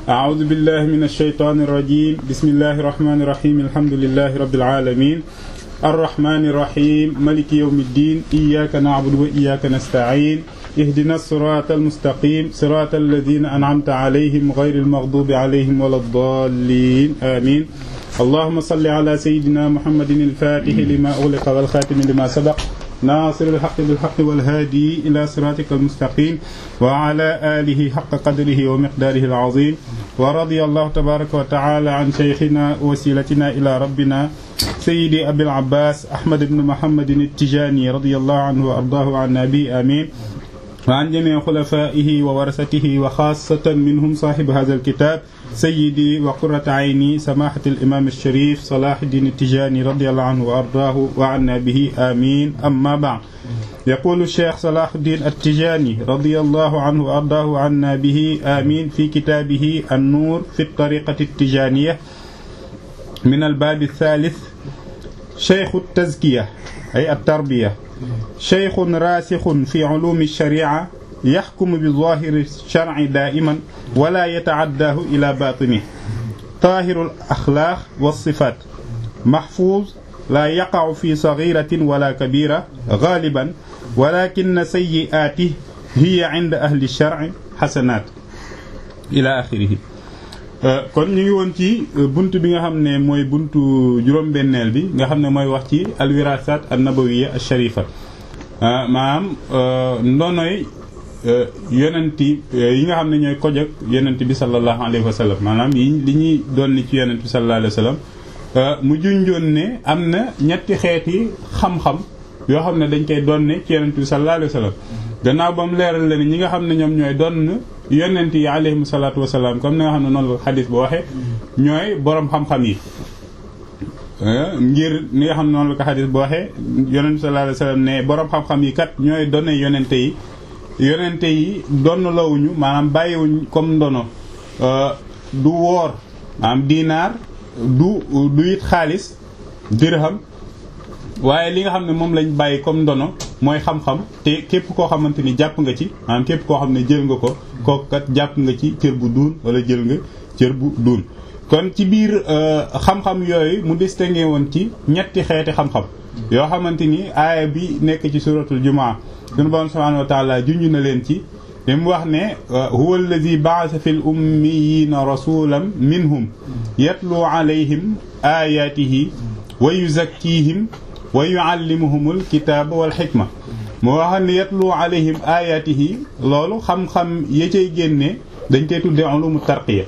أعوذ بالله من الشيطان الرجيم بسم الله الرحمن الرحيم الحمد لله رب العالمين الرحمن الرحيم ملك يوم الدين إياك نعبد وإياك نستعين اهدنا الصراط المستقيم صراط الذين أنعمت عليهم غير المغضوب عليهم ولا الضالين آمين اللهم صل على سيدنا محمد الفاتح لما أغلق والخاتم لما سبق ناصر الحق بالحق والهادي إلى صراطك المستقيم وعلى آله حق قدره ومقداره العظيم ورضي الله تبارك وتعالى عن شيخنا وسيلتنا إلى ربنا سيدي أبي العباس أحمد بن محمد التجاني رضي الله عنه وأرضاه عن نبي آمين وعن جميع خلفائه وورثته وخاصة منهم صاحب هذا الكتاب سيدي وقرة عيني سماحة الإمام الشريف صلاح الدين التجاني رضي الله عنه وأرضاه وعنا به آمين أما بعد يقول الشيخ صلاح الدين التجاني رضي الله عنه وأرضاه عنا به آمين في كتابه النور في الطريقة التجانية من الباب الثالث شيخ التزكية أي التربية شيخ راسخ في علوم الشريعة يحكم بظاهر الشرع دائما ولا يتعداه إلى باطنه طاهر الأخلاق والصفات محفوظ لا يقع في صغيرة ولا كبيرة غالبا ولكن سيئاته هي عند أهل الشرع حسنات إلى آخره kon ñu ngi woon ci bunt bi nga xam ne mooy buntu juróom-benneel bi nga xam ne mooy wax ci alwirasat an nabawiya al sharifa maanaam ndonoy yonenti yi nga xam ne ñooy koj ak yonent bi sallallahu alayhi wa sallam maanaam yi li ñuy doon ci yonent bi sallallahu alayhi wa sallam mu junjoon ne am na ñetti xeeti xam-xam yoo xam ne dañ koy doon ci yonent bi sallallahu alayhi wa sallam gannaaw ba mu leeral la ni ñi nga xam ne ñoom ñooy doon yonent yi alayhim salaatu wasalaam comme ni nga xam ne noonu la xadis ba waxee ñooy borom xam-xam yi ngir ni nga xam ne noonu la ko xadis ba waxee yonent bi sallallahu alayhi wasallam ne borom xam-xam yi kat ñooy doon yonente yi yonente yi donn lawuñu maanaam bàyyiwuñ comme ndono du woor maanaam diinaar du du it xaalis dirham waaye li nga xam ne moom lañ bàyyi comme ndono mooy xam-xam te képp koo xamante ni jàpp nga ci maanaam képp koo xam ne jël nga ko kooku kat jàpp nga ci cër bu duun wala jël nga cër bu duun kon ci biir xam-xam yooyu mu distingué woon ci ñetti xeeti xam-xam yoo xamante ni aaya bi nekk ci suratul jumaa sunu borom subhanahu wa taala junj na leen ci li mu wax ne huwa alladi ba'atha fil ummiyina rasulan minhum yatlu alayhim ayatihi wa yuzakkihim wa yuallimuhumul kitaaba wal xikma moo wax ne yatlu alayhim ayatihi loolu xam-xam ya cay génne dañ koy tuddee ulumu tarqiya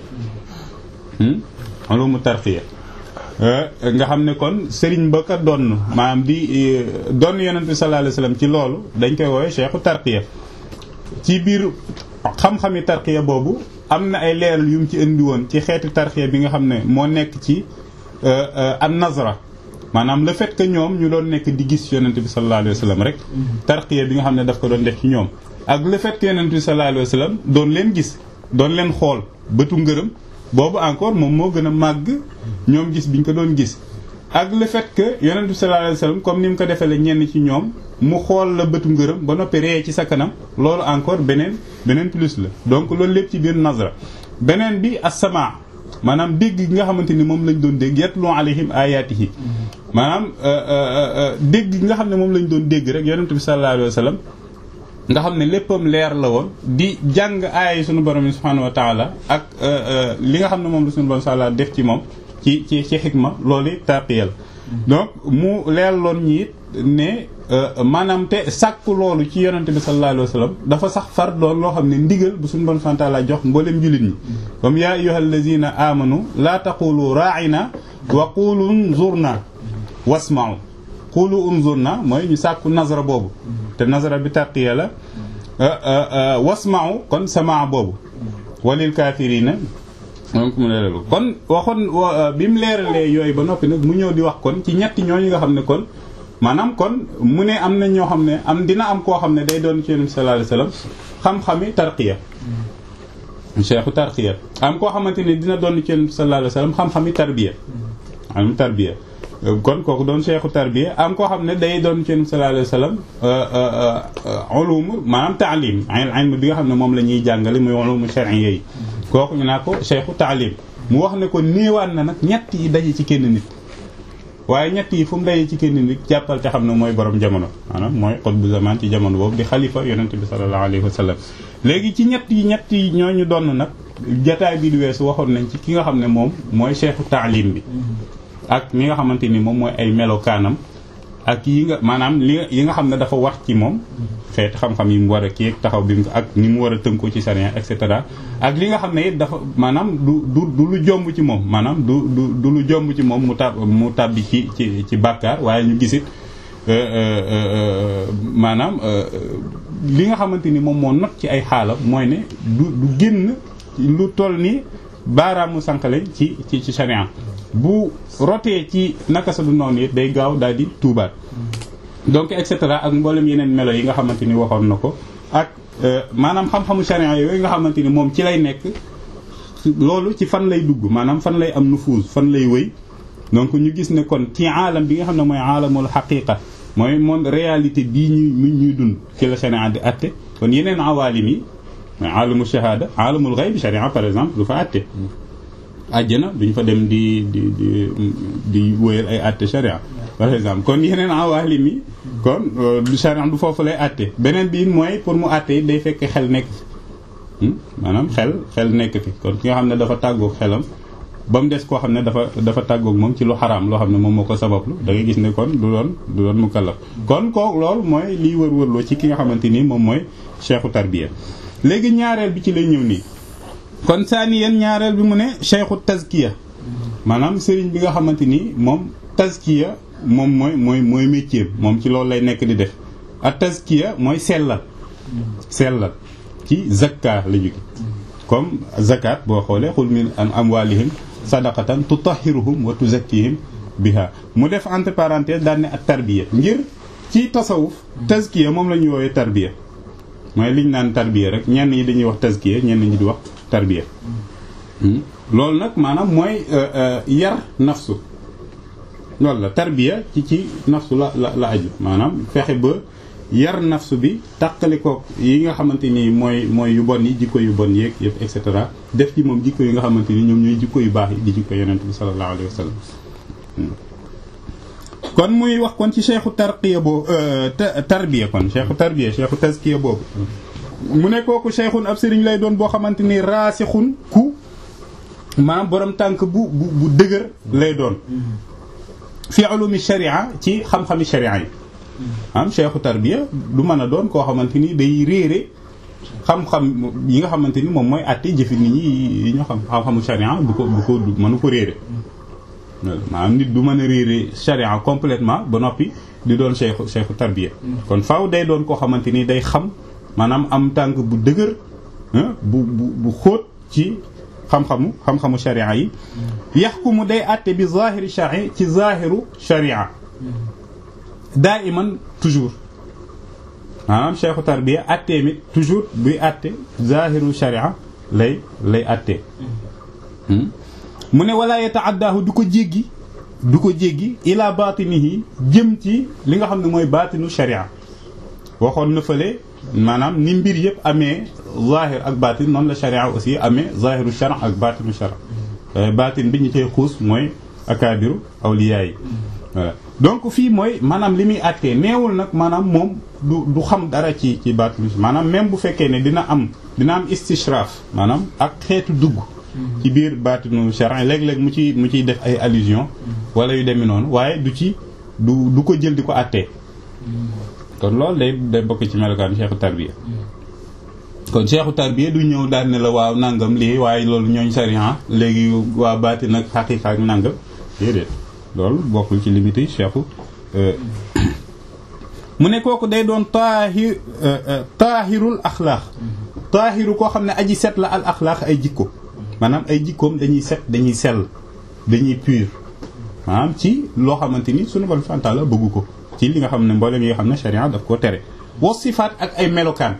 ulumu tarqiya nga xam ne kon sëriñ ba ka donn maanaam di donn yonent bi sallallahu alayhi wasallam ci loolu dañ koy woowee cheikhu tarqiya ci biir xam-xami tarqiya boobu am na ay leeral yu mu ci indi woon ci xeeti tarqiya bi nga xam ne moo nekk ci an nazra maanaam le fait que ñoom ñu doon nekk di gis yonent bi sallallahu alayhi wa sallam rek tarqiya bi nga xam ne daf ko doon def ci ñoom ak le fait que yonent bi sallallahu alayhi wa sallam doon leen gis doon leen xool bëtu ngërëm boobu encore moom moo gën a màgg ñoom gis biñ ko doon gis ak le fait que yonent bi sallallahu alayhi wa sallam comme ni mu ko defee la ñenn ci ñoom mu xool la bëtu ngërëm ba noppi ree ci sa kanam loolu encore beneen beneen plus la donc loolu lépp ci biir nazra beneen bi as-sama maanaam dégg gi nga xamante ni moom lañ doon dégg yatlu alayhim ayatihi maanaam dégg gi nga xam ne moom lañ doon dégg rek yonent bi sallallahu alayhi wa sallam nga xam ne léppam leer la woon di jàng aaya yi sunu borom yi subhanahu wa taala ak li nga xam ne moom la sunu borom sala def ci moom ci ci ci xikma loolu tarqiyal donc mu leer loon ñi it ne maanaam te sàkku loolu ci yonent bi sallallahu alayhi wa sallam dafa sax far doon loo xam ne ndigal bu suñu borom subhanahu wa taala jox mboolem jullit ñi comme yaa ayyuhal lazina amanu laa taqulu ra'ina wa qulu unzurna wasma'u qulu unzurna mooy ñu sàkku nazara boobu te nazara bi tarqiya la wasma'u kon samaa boobu walil kaafirina donc mu leeral kon waxoon bi mu leeralee yooyu ba noppi nag mu ñëw di wax kon ci ñetti ñooñu nga xam ne kon maanaam kon mu ne am na ñoo xam ne am dina am koo xam ne day doon ci Yonent bi sallallahu alayhi wasallam xam-xami tarqiya cheikhu tarqiya am koo xamante ne dina doon ci Yonent bi sallallahu alayhi wasallam xam-xami tarbiya am tarbiya kon kooku doon cheikhu tarbiya am koo xam ne day doon ci Yonent bi sallallahu alayhi wasallam ulum maanaam taalim ilm bi nga xam ne moom la ñuy jàngale muy ulum shar'iyya yi kooku ñu naa ko cheikhu taalim mu wax ne ko néewaan na nag ñett yi daje ci kenn nit waaye ñett yi fu mu daje ci kenn nit jàppal te xam ne mooy borom jamono maanaam mooy xutbu zaman ci jamono boobu di xalifa yonente bi sallallahu alayhi wa sallam léegi ci ñett yi ñett yi ñooñu doon nag jataay bi di weesu waxoon nañ ci ki nga xam ne moom mooy cheikhu taalim bi ak mi nga xamante ni moom mooy ay melokaanam ak yi nga maanaam li yi nga xam ne dafa war ci moom xeet xam-xam yi mu war a kii taxaw bi ak ni mu war a tënkoo ci sariya et cetera ak li nga xam ne it dafa maanaam du du du lu jomb ci moom maanaam du du du lu jomb ci moom mu tab mu tàbbi ci ci ci bàkkaar waaye ñu gisit maanaam li nga xamante ni moom moo not ci ay xaalam mooy ne du du génn lu toll ni baaraamu sànqale ci ci ci sariya bu rotee ci naka sa du noonu it day gaaw daal di tuubaat donc et cetera ak mboolem yeneen melo yi nga xamante ni waxoon na ko ak maanaam xam-xamu sharia yooyu nga xamante ni moom ci lay nekk loolu ci fan lay dugg maanaam fan lay am nufuuz fan lay wëy donc ñu gis ne kon ci aalam bi nga xam ne mooy aalamul xaqiqa mooy moom réalité bii ñuy ñuy dund ci la sharia di atte kon yeneen awaalim yi mooy aalamu shahada aalamul gayb sharia par exemple du fa atte àjjana duñ fa dem di di di di wóyal ay àtte sharia par exemple kon yeneen awaalim yi kon du sharia du foofu lay àtte beneen bi mooy pour mu àtte yi day fekk xel nekk maanaam xel xel nekk fi kon ki nga xam ne dafa tàggoog xelam ba mu des koo xam ne dafa dafa tàggoog moom ci lu xaraam loo xam ne moom moo ko sabablu da ngay gis ne kon du doon du doon mukallaf kon koo loolu mooy liy wër-wërloo ci ki nga xamante ni moom mooy cheikhu tarbiya léegi ñaareel bi ci lay ñëw nii kon saani yéen ñaareel bi mu ne cheikhu tazkiya maanaam sëriñ bi nga xamante ni moom tazkiya moom mooy mooy mooy métier moom ci loolu lay nekk di def ak tazkiya mooy sellal sellal ci zakka la jóge comme zakat boo xoolee xul min an amwalihim sadaqatan tutahhiruhum wa tuzakkihim biha mu def entre parenthèse daan ne ak tarbiya ngir ci tasawuf tazkiya moom la ñuy woowee tarbiya mooy liñ naan tarbiya rek ñenn ñi dañuy wax tazkiya ñenn ñi di wax tarbiya loolu nag maanaam mooy yar nafsu loolu la tarbiya ci ci nafsu la la la aju maanaam fexe ba yar nafsu bi tàqali ko yi nga xamante ni mooy mooy yu bon yi jikko yu bon yeeg yëpp et cetera def ci moom jikko yi nga xamante ni ñoom ñooy jikko yu baax yi di jikko yonent bi sallallahu alayhi wa sallam kon muy wax kon ci cheikhu tarqiya boobu tarbiya kon cheikhu tarbiya cheikhu tazkiya boobu mu ne kooku cheikhun ab sëriñ lay doon boo xamante ni raasixun ku maanaam borom tànk bu bu bu dëgër lay doon fi ulumi sharia ci xam-xami sharia yi am cheikhu tarbiya du mën a doon koo xamante ni day réere xam-xam yi nga xamante ni moom mooy àtte jëfi nit ñi yi ñu xam xam-xamu sharia du ko du ko mënu ko réere maanaam nit du mën a réere sharia complètement ba noppi di doon cheikhu cheikhu tarbiya kon faaw day doon koo xamante ni day xam maanaam am tànk bu dëgër bu bu bu xóot ci xam-xamu xam-xamu sharia yi yaxkumu day àtte bi zahiri sharia ci zahiru sharia daa iman toujours maanaam cheikhu tarbiya àttee mi toujours buy àtte zahiru sharia lay lay àtte mu ne wala yata'addaahu du ko jéggi du ko jéggi ila batinihi jëm ci li nga xam ne mooy batinu sharia waxoon na fële maanaam ni mbir yëpp amee zahir ak batin noonu la sharia aussi amee zahiru shara ak batinu shara batin bi ñu cay xuus mooy akaabiru awliya yi voilà donc fii mooy maanaam li muy àttee neewul nag maanaam moom du du xam dara ci ci batinu maanaam même bu fekkee ne dina am dina am istishraf maanaam ak xeetu dugg ci biir baatinu charin léeg-léeg mu ci mu ciy def ay allusion wala yu demee noonu waaye du ci du du ko jël di ko àttee kon loolu day day bokk ci melokaan cheikhu tarbiya kon cheikhu tarbiya du ñëw daal ne la waaw nangam lii waaye loolu ñooñ charia léegi waa baati nag xaqiqa ak nangam déedéet loolu bokkul ci limité cheikhu mu ne kooku day doon taahir taahirul axlaax taahiru koo xam ne aji set la al axlaax ay jikko maanaam ay jikkoom dañuy set dañuy sell dañuy pur maanaam ci loo xamante ni sunu borom subhanahu wa ta'ala bëggu ko ci li nga xam ne mboolem yi nga xam ne sharia daf koo tere wa sifaat ak ay melokaan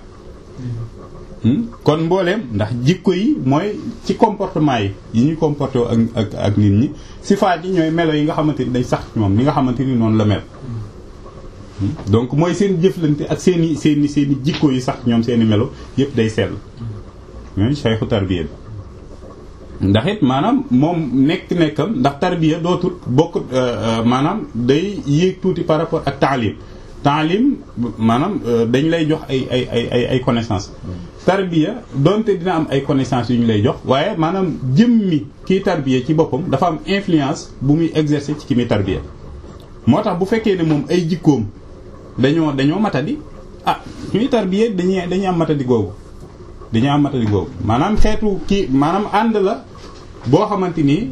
kon mbooleem ndax jikko yi mooy ci comportement yi yi ñuy comporté ak ak ak nit ñi sifaat yi ñooy melo yi nga xamante ni day sax ci moom li nga xamante ni noonu la mel donc mooy seen jëflante ak seen i seen i seen i jikko yi sax ñoom seen i melo yëpp day sell mooy cheikhu tarbiya bi ndax it maanaam moom nekk-nekkam ndax tarbiya dootul bokk maanaam day yéeg tuuti par rapport ak taalim taalim maanaam dañ lay jox ay ay ay ay ay connaissances tarbiya donte dina am ay connaissances yu ñu lay jox waaye maanaam jëmmi kii tarbiya ci boppam dafa am influence bu muy exercer ci ki muy tarbiya moo tax bu fekkee ne moom ay jikkoom dañoo dañoo matadi ah ñuy tarbiya dañuy dañuy am matadi googu dañuy am matadi googu maanaam xeetu kii maanaam ànd la boo xamante ni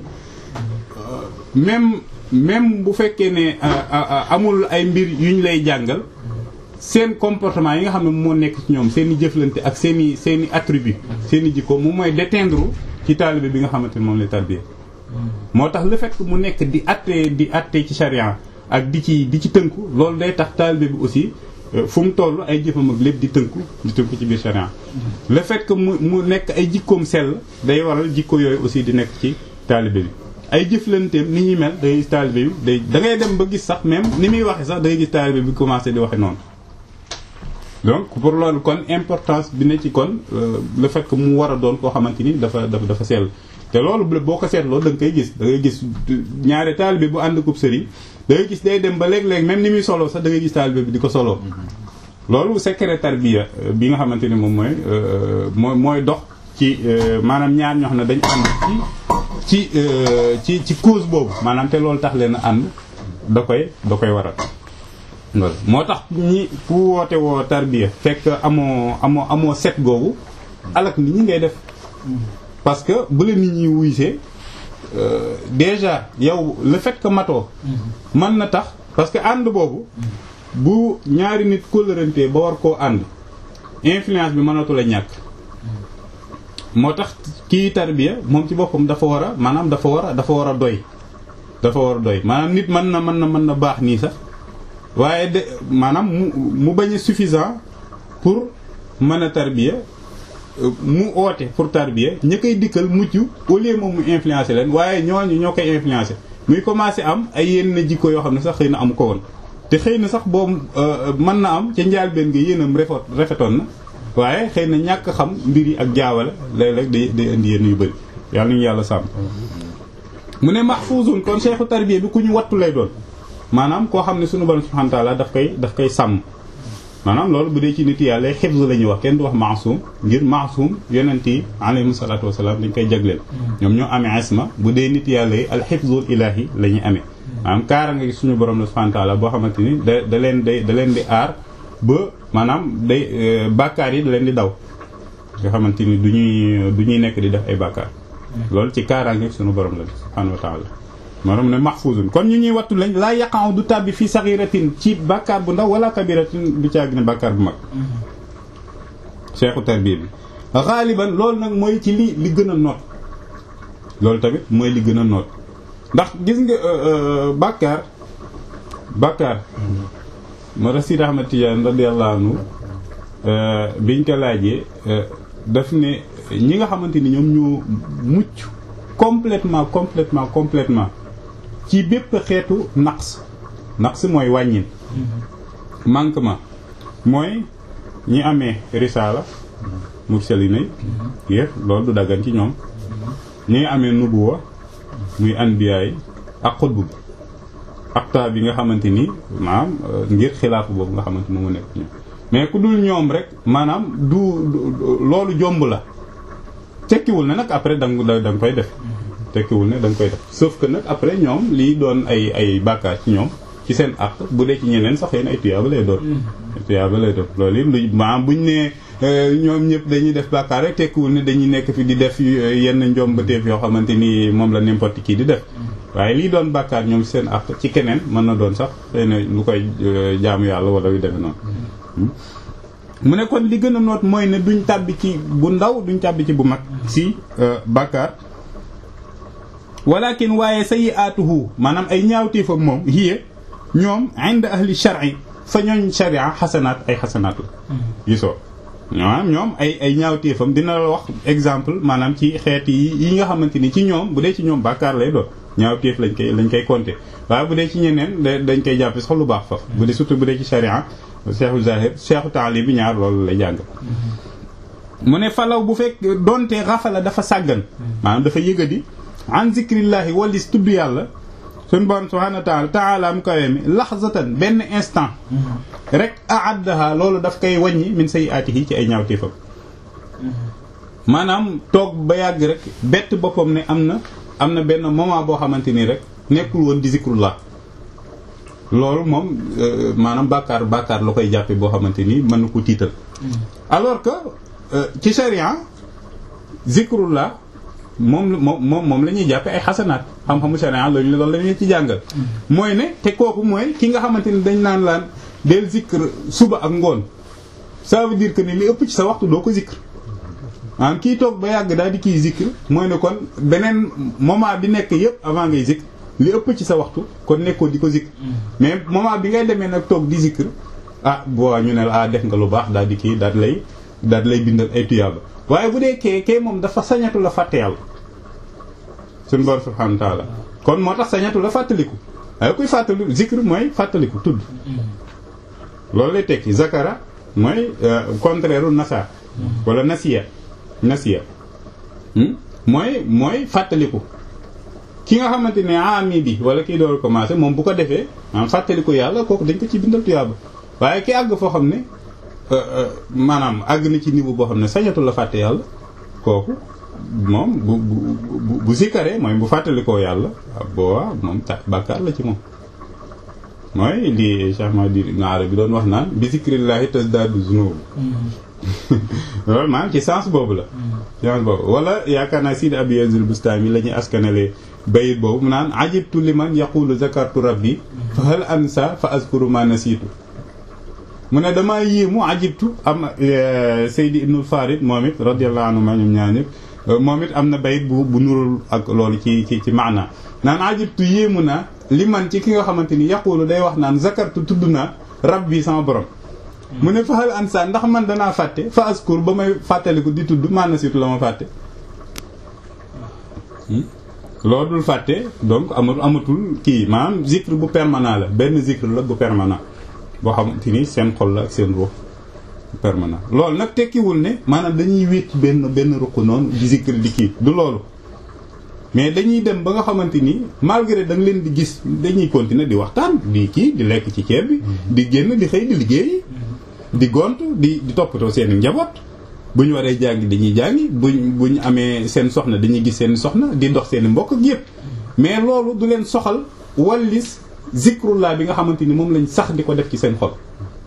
même même bu fekkee ne amul ay mbir yu ñu lay jàngal seen comportement yi nga xam ne moo nekk ci ñoom seen i jëflante ak seen i seen i attribut seen i jikko moom mooy déteindre ci taalibe bi nga xamante ni moom lay tarbiya moo tax le fait que mu nekk di atte di atte ci charia ak di ci di ci tënku loolu day tax taalibe bi aussi fu mu toll ay jëfam ak lépp di tënku di tënku ci biir charia le fait que mu mu nekk ay jikkoom sell day waral jikko yooyu aussi di nekk ci taalibe bi ay jëflanteem ni ñuy mel da ngay gis taalibe bi day da ngay dem ba gis sax même ni muy waxe sax da ngay gis taalibe bi commencé di waxe noonu donc pour loolu kon importance bi ne ci kon le fait que mu war a doon koo xamante ni dafa dafa dafa sell te loolu boo ko seetloo da nga koy gis da ngay gis ñaari taalibe bu ànd kub sëriñ da ngay gis day dem ba léeg-léeg même ni muy solo sax da ngay gis taalibe bi di ko soloo loolu secret tarbiya bi nga xamante ni moom mooy mooy mooy dox ci maanaam ñaar ñoo xam ne dañu ànd ci ci ci cause boobu maanaam te loolu tax leen a ànd da koy da koy waral loolu moo tax ñi fu woote woo tarbiya fekk amoo amoo amoo set googu alak nit ñi ngay def parce que bu la nit ñi wuysee déjà yow le fait que matoo mën na tax parce que ànd boobu bu ñaari nit kóllërantee ba war koo ànd influence bi mënatu la ñàkk moo tax kii tarbiya moom ci boppam dafa war a maanaam dafa war a dafa war a doy dafa war a doy maanaam nit mën na mën na mën na baax nii sax waaye de maanaam mu mu bañ a suffisant pour mën a tarbiya mu oote pour tarbiya ña koy dikkal mujj au lieu moom mu influencer leen waaye ñooñu ñoo koy influencer muy commencer am ay yenn jikko yoo xam ne sax xëy na amu ko woon te xëy na sax boobu mën na am ca njaalbeen nga yéenam rafet rafetoon na waaye xëy na ñàkk xam mbir yi ak jaawale léeg-léeg day day indi yenn yu bëri yàlla nañu yàlla sàmm mu ne mahfuzun kon cheikhu tarbiya bi ku ñu wattu lay doon maanaam koo xam ne sunu borom subhanahu wa ta'ala daf koy daf koy sàmm maanaam loolu bu dee ci nit yàlla xifz la ñuy wax kenn du wax maasum ngir maasum yonent yi alayhim salaatu wasalaam dañ koy jagleel ñoom ñoo amee isma bu dee nit yàlla yi al xifzul ilahi la ñuy amee maanaam kaara nga suñu borom la subhanahu wa ta'ala boo xamante ni da da leen day da leen di aar ba maanaam day bàkkaar yi da leen di daw nga xamante ni du ñuy du ñuy nekk di def ay bàkkaar loolu ci kaaraange suñu borom la subhanahu wa ta'ala maanaam ne mahfuzun kon ñu ñuy wattu lañ laa yaqa'u du tàbbi fii saghiratin ci bàkkaar bu ndaw wala kabiratin du caag ne bàkkaar bu mag cheikhu tarbiya bi xaaliban loolu nag mooy ci li li gën a noot loolu tamit mooy li gën a noot ndax gis nga bàkkaar bàkkaar moo tax Sidi Ahmad Tidiane radiyallahu anhu biñ ko laajee daf ne ñi nga xamante ni ñoom ñoo mucc complètement complètement complètement ci bépp xeetu naqs naqs mooy wàññin manquement mooy ñi amee risaala mursalina yi yëpp loolu du daggan ci ñoom ñi nga amee nubuwa muy anbiya yi ak xutbu bi akta bi nga xamante ni maanaam ngir xilaafu boobu nga xamante ni mu nekk ñoom mais ku dul ñoom rek maanaam du loolu jomb la tekkiwul ne nag après da nga da nga koy def tekkiwul ne da nga koy def sauf que nag après ñoom lii doon ay ay bàkkaar ci ñoom ci seen àq bu dee ci ñeneen sax yéen ay tuyaaba lay doon ay tuyaaba lay doon loolu it lu maanaam buñ ne ñoom ñëpp dañuy def bàkkaar rek tekkiwul ne dañuy nekk fi di def yenn njombateef yoo xamante ni moom la n'importe qui di def waaye lii doon bàkkaar ñoom seen àq ci keneen mën na doon sax xëy na lu koy jaamu yàlla wala yu demee noonu mu ne kon li gën a noot mooy ne duñ tàbbi ci bu ndaw duñ tàbbi ci bu mag si bàkkaar walakin waaye sayyi'atuhu maanaam ay ñaawteefam moom hiya ñoom inda ahli shar'i fa ñooñ sharia xasanaat ay xasanaat la gisoo maanaam ñoom ay ay ñaawteefam dina la wax exemple maanaam ci xeet yi yi nga xamante ni ci ñoom bu dee ci ñoom bàkkaar lay doon ñaawteef lañ koy lañ koy compter waaye bu dee ci ñeneen dañ koy jàppe sax lu baax faf bu dee surtout bu dee ci sharia cheikhu zahir cheikhu taali bi ñaar loolu lay jàng mu ne falaw bu fekk donte xafala dafa sàggan maanaam dafa yëgadi an zikrillahi walis tudd yàlla suñ borom subhanahu wa taala taala mu kawee mi laxzatan benn instant rek aaddaha loolu daf koy wàññi min sayyi'atihi ci ay ñaawteefam maanaam toog ba yàgg rek bett boppam ne am na am na benn moment boo xamante ni rek nekkul woon di zikrullah loolu moom maanaam bàkkaar bàkkaar la koy jàppe boo xamante ni mën na ko tiital alors que ci sharia zikrullah moom moom moom moom la ñuy jàppe ay xasanaat xam-xamu sharia loolu loolu la ñuy ci jàngal mooy ne te kooku mooy ki nga xamante ni dañ naan laan del zikr suba ak ngoon ça veut dire que ni li ëpp ci sa waxtu doo ko zikr maanaam kii toog ba yàgg daal di kii zikr mooy ne kon beneen moment bi nekk yëpp avant ngay zikr li ëpp ci sa waxtu kon nekkoo di ko zikr mais moment bi ngay demee nag toog di zikr ah boo ñu ne la ah def nga lu baax daal di kii daal di lay daal di lay bindal ay tuyaaba waaye bu dee kee kee moom dafa sañatu la fàtte yàlla suñu borom subhanahu wa ta'ala kon moo tax sañatu la fàttaliku waaye kuy fàttaliku zikr mooy fàttaliku tudd loolu lay tekki zakara mooy contraire u nasa wala nasiya nasiya mooy mooy fàttaliku ki nga xamante ne ami bi wala kii door commencé moom bu ko defee maanaam fàttaliku yàlla kooku dañ ko ci bindal tuyaaba waaye ki àgg foo xam ne maanaam àgg na ci niveau boo xam ne sañatu la fàtte yàlla kooku moom bu bu bu sikkaree mooy bu fàttalikoo yàlla boobaa moom ta bàkkaar la ci moom mooy li Cheikh Mahdi Ngaare bi doon wax naan bi zikrillahi tasdaadu zunub loolu maanaam ci sens boobu la sens boobu wala yaakaar naa Sidi Abi Yazid Bustami la ñuy askanale bayit boobu mu naan ajibtu liman yaqulu zakartu rabbi fa hal ansa fa azkuru ma nasiitu mu ne damaa yéemu ajibtu am Seydi Ibnul Farid moom it radiyallahu anhu ma ñoom ñaar ñëpp moom it am na bayit bu bu nurul ak loolu ci ci ci maana naan ajibtu yéemu naa liman ci ki nga xamante ni yaqulu day wax naan zakartu tudd naa rabbi sama borom mu ne faxal ansa ndax man danaa fàtte fa askur ba may fàttaliku di tudd maana situ la ma fàtte loolu dul fàtte donc amatul amatul kii maanaam zikr bu permanent la benn zikr la bu permanent boo xamante ni seen xol la ak seen ruux permanent loolu nag tekkiwul ne maanaam dañuy wéet ci benn benn ruq noonu di zikr di kii du loolu mais dañuy dem ba nga xamante ni malgré da nga leen di gis dañuy continuer di waxtaan di kii di lekk ci ceeb bi di génn di xëy di liggéey di gont di di toppatoo seen njaboot bu ñu waree jàngi dañuy jàngi buñ bu ñu amee seen soxna dañuy gis seen soxna di dox seen mbokk ak yëpp mais loolu du leen soxal wallis zikrullah bi nga xamante ni moom lañ sax di ko def ci seen xol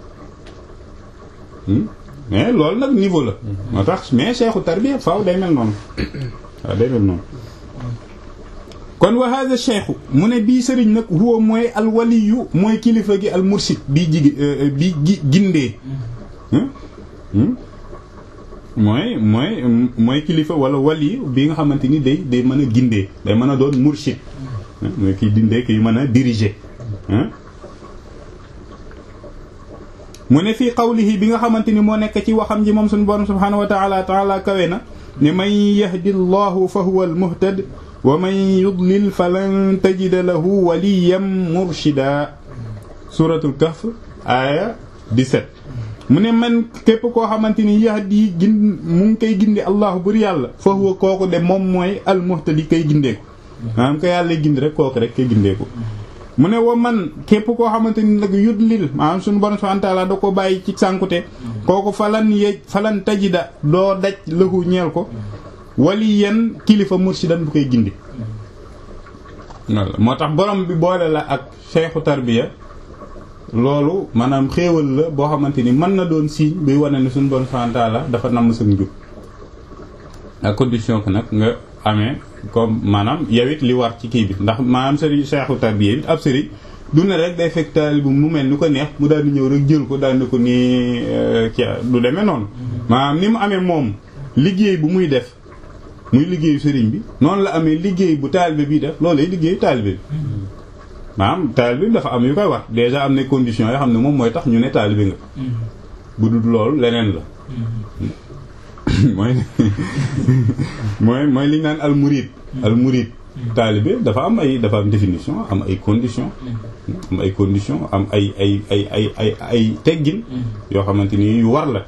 mais loolu nag niveau la moo tax mais cheikhu tarbiya faaw day mel noonu waaw day mel noonu kon wa hada cheikhu mu ne bii sëriñ nag huwa mooy al waliyu mooy kilifa gi al mursid bii jigi bii gi gindee mooy mooy mooy kilifa wala waliyu bi nga xamante ni day day mën a gindee day mën a doon mursid mooy kiy dindee kiy mën a diriger mu ne fii qawlihi bi nga xamante ni moo nekk ci waxam ji moom suñu borom subhanahu wa taala taala kawe na ne man yahdi llahu fa huwa al muhtad wa man yudlil falan tajida lahu waliyan murshida suratul kahf aya 17 mu ne man képp koo xamante ni yahdi gin mu ngi koy gindi allahu bur yàlla fa huwa kooku de moom mooy al muhtadi kay gindeeku maanaam ko yàlla gindi rek kooku rek kay gindeeku mu ne wa man képp koo xamante ni nag yudlil maanaam suñu borom subhanahu wa ta'ala da ko bàyyi ci sànkute kooku falan yej falan tajida doo daj lahu ñeel ko waliyan kilifa murshidan bu koy gindi moo tax borom bi boole la ak cheikhu tarbiya loolu maanaam xéewal la boo xamante ni mën na doon signe buy wane ne suñu borom subhanahu wa ta'ala dafa namm sa njub à condition que nag nga amee comme maanaam yow it li war ci kii bi ndax maanaam sëriñ cheikhu tarbiya bi ab sëriñ du ne rek day fekk taalibe bu mu mel ni ko neex mu daal di ñëw rek jël ko daal di ko nii kii du demee noonu maanaam ni mu amee moom liggéey bu muy def muy liggéeyu sëriñ bi noonu la amee liggéey bu taalibe bi def loolu lay liggéeyu taalibe bi maanaam taalibe bi dafa am yu koy wax déjà am na conditions yoo xam ne moom mooy tax ñu ne taalibe nga bu dul loolu leneen la mooy mooy mooy li ñu naan al murid al murid taalibe dafa am ay dafa am définition am ay conditions am ay conditions am ay ay ay ay ay ay teggin yoo xamante ni yu war la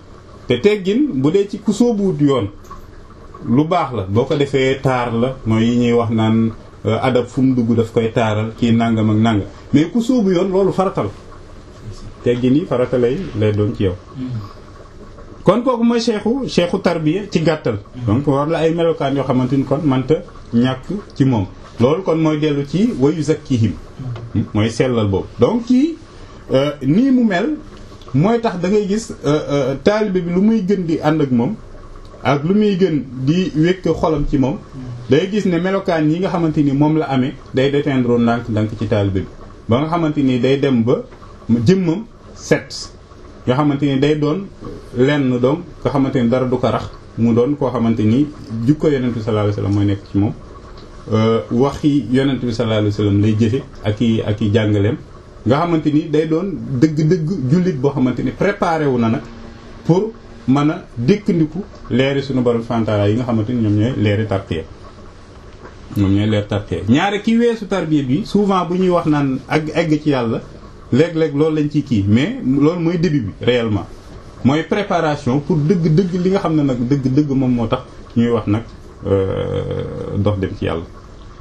te teggin bu dee ci ku soobuwut yoon lu baax la boo ko defee taar la mooy yi ñuy wax naan adab fu mu dugg daf koy taaral kii nangam ak nangam mais ku soobu yoon loolu faratal teggin yi farata lay lay doon ci yow kon kooku mooy cheikhu cheikhu tarbiya ci gàttal donc war la ay melokaan yoo xamante ni kon manta ñàkk ci moom loolu kon mooy dellu ci wayu zakkihim mooy sellal boobu donc kii nii mu mel mooy tax da ngay gis taalibe bi lu muy gën di ànd ak moom ak lu muy gën di wékk xolam ci moom day gis ne melokaan yi nga xamante ni moom la amee day déteindre ndànk ndànk ci taalibe bi ba nga xamante ni day dem ba jëmmam set nga xamante ni day doon lenn doom nga xamante ni dara du ko rax mu doon koo xamante ni jukko yonent bi sallallahu alayhi wasallam mooy nekk ci moom waxi yonent bi sallallahu alayhi wasallam lay jëfe ak i ak i jàngaleem nga xamante ni day doon dëgg-dëgg jullit boo xamante ni préparé wu na nag pour mën a dékkandiku leeri suñu borom fantaala yi nga xamante ni ñoom ñooy leeri tarqiya ñoom ñooy leer tarqiya ñaare ki weesu tarbiya bi souvent bu ñuy wax naan ak egg ci yàlla léeg-léeg loolu lañ ciy kii mais loolu mooy début bi réellement mooy préparation pour dëgg-dëgg li nga xam ne nag dëgg-dëgg moom moo tax ñuy wax nag dox dem ci yàlla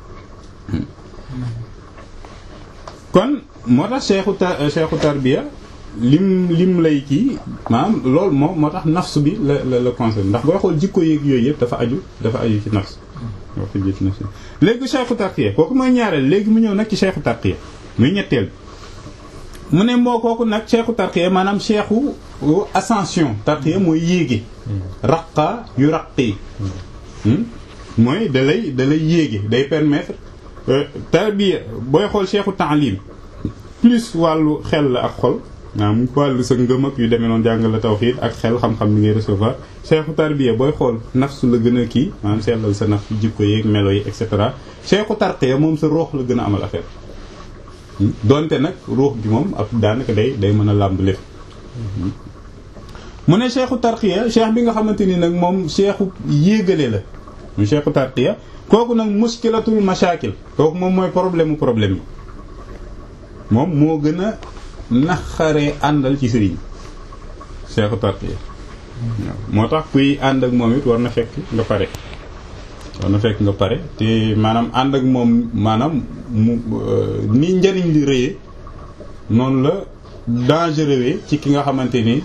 kon moo tax cheikhu ta cheikhu tarbiya lim lim lay kii maanaam loolu moo moo tax nafs bi la la la conseil ndax booy xool jikko yeeg yooyu yëpp dafa aju dafa aju ci nafs dafa aju ci nafs léegi cheikhu tarqiya kooku mooy ñaareel léegi mu ñëw nag ci cheikhu tarqiya muy ñetteel mu ne moo kooku nag cheikhu tarqiya maanaam cheikhu ascension tarqiya mooy yéege raqa yu raqi mooy da lay da lay yéege day permettre tarbiya booy xool cheikhu taalim plus wàllu xel la ak xol maanaam wàllu sa ngëm ak yu demee noonu jàng la tawxiid ak xel xam-xam bi ngay recevoir cheikhu tarbiya booy xool nafsu la gën a kii maanaam sellal sa naf jikko yeeg melo yi et cetera cheikhu tarqiya moom sa roox la gën a amal affaire donte nag ruux gi moom ab daanaka day day mën a làmb lépp mu ne cheikhu tarqiya cheikh bi nga xamante ni nag moom cheikhu yéegale la mu cheikhu tarqiya kooku nag muskilatul mashakil kooku moom mooy problème mu problème yi moom moo gën a naxaree àndal ci sëriñ cheikhu tarqiya moo tax kuy ànd ak moom it war na fekk nga pare war na fekk nga pare te maanaam ànd ak moom maanaam mu ni njëriñ li rëyee noonu la dangereux ci ki nga xamante ni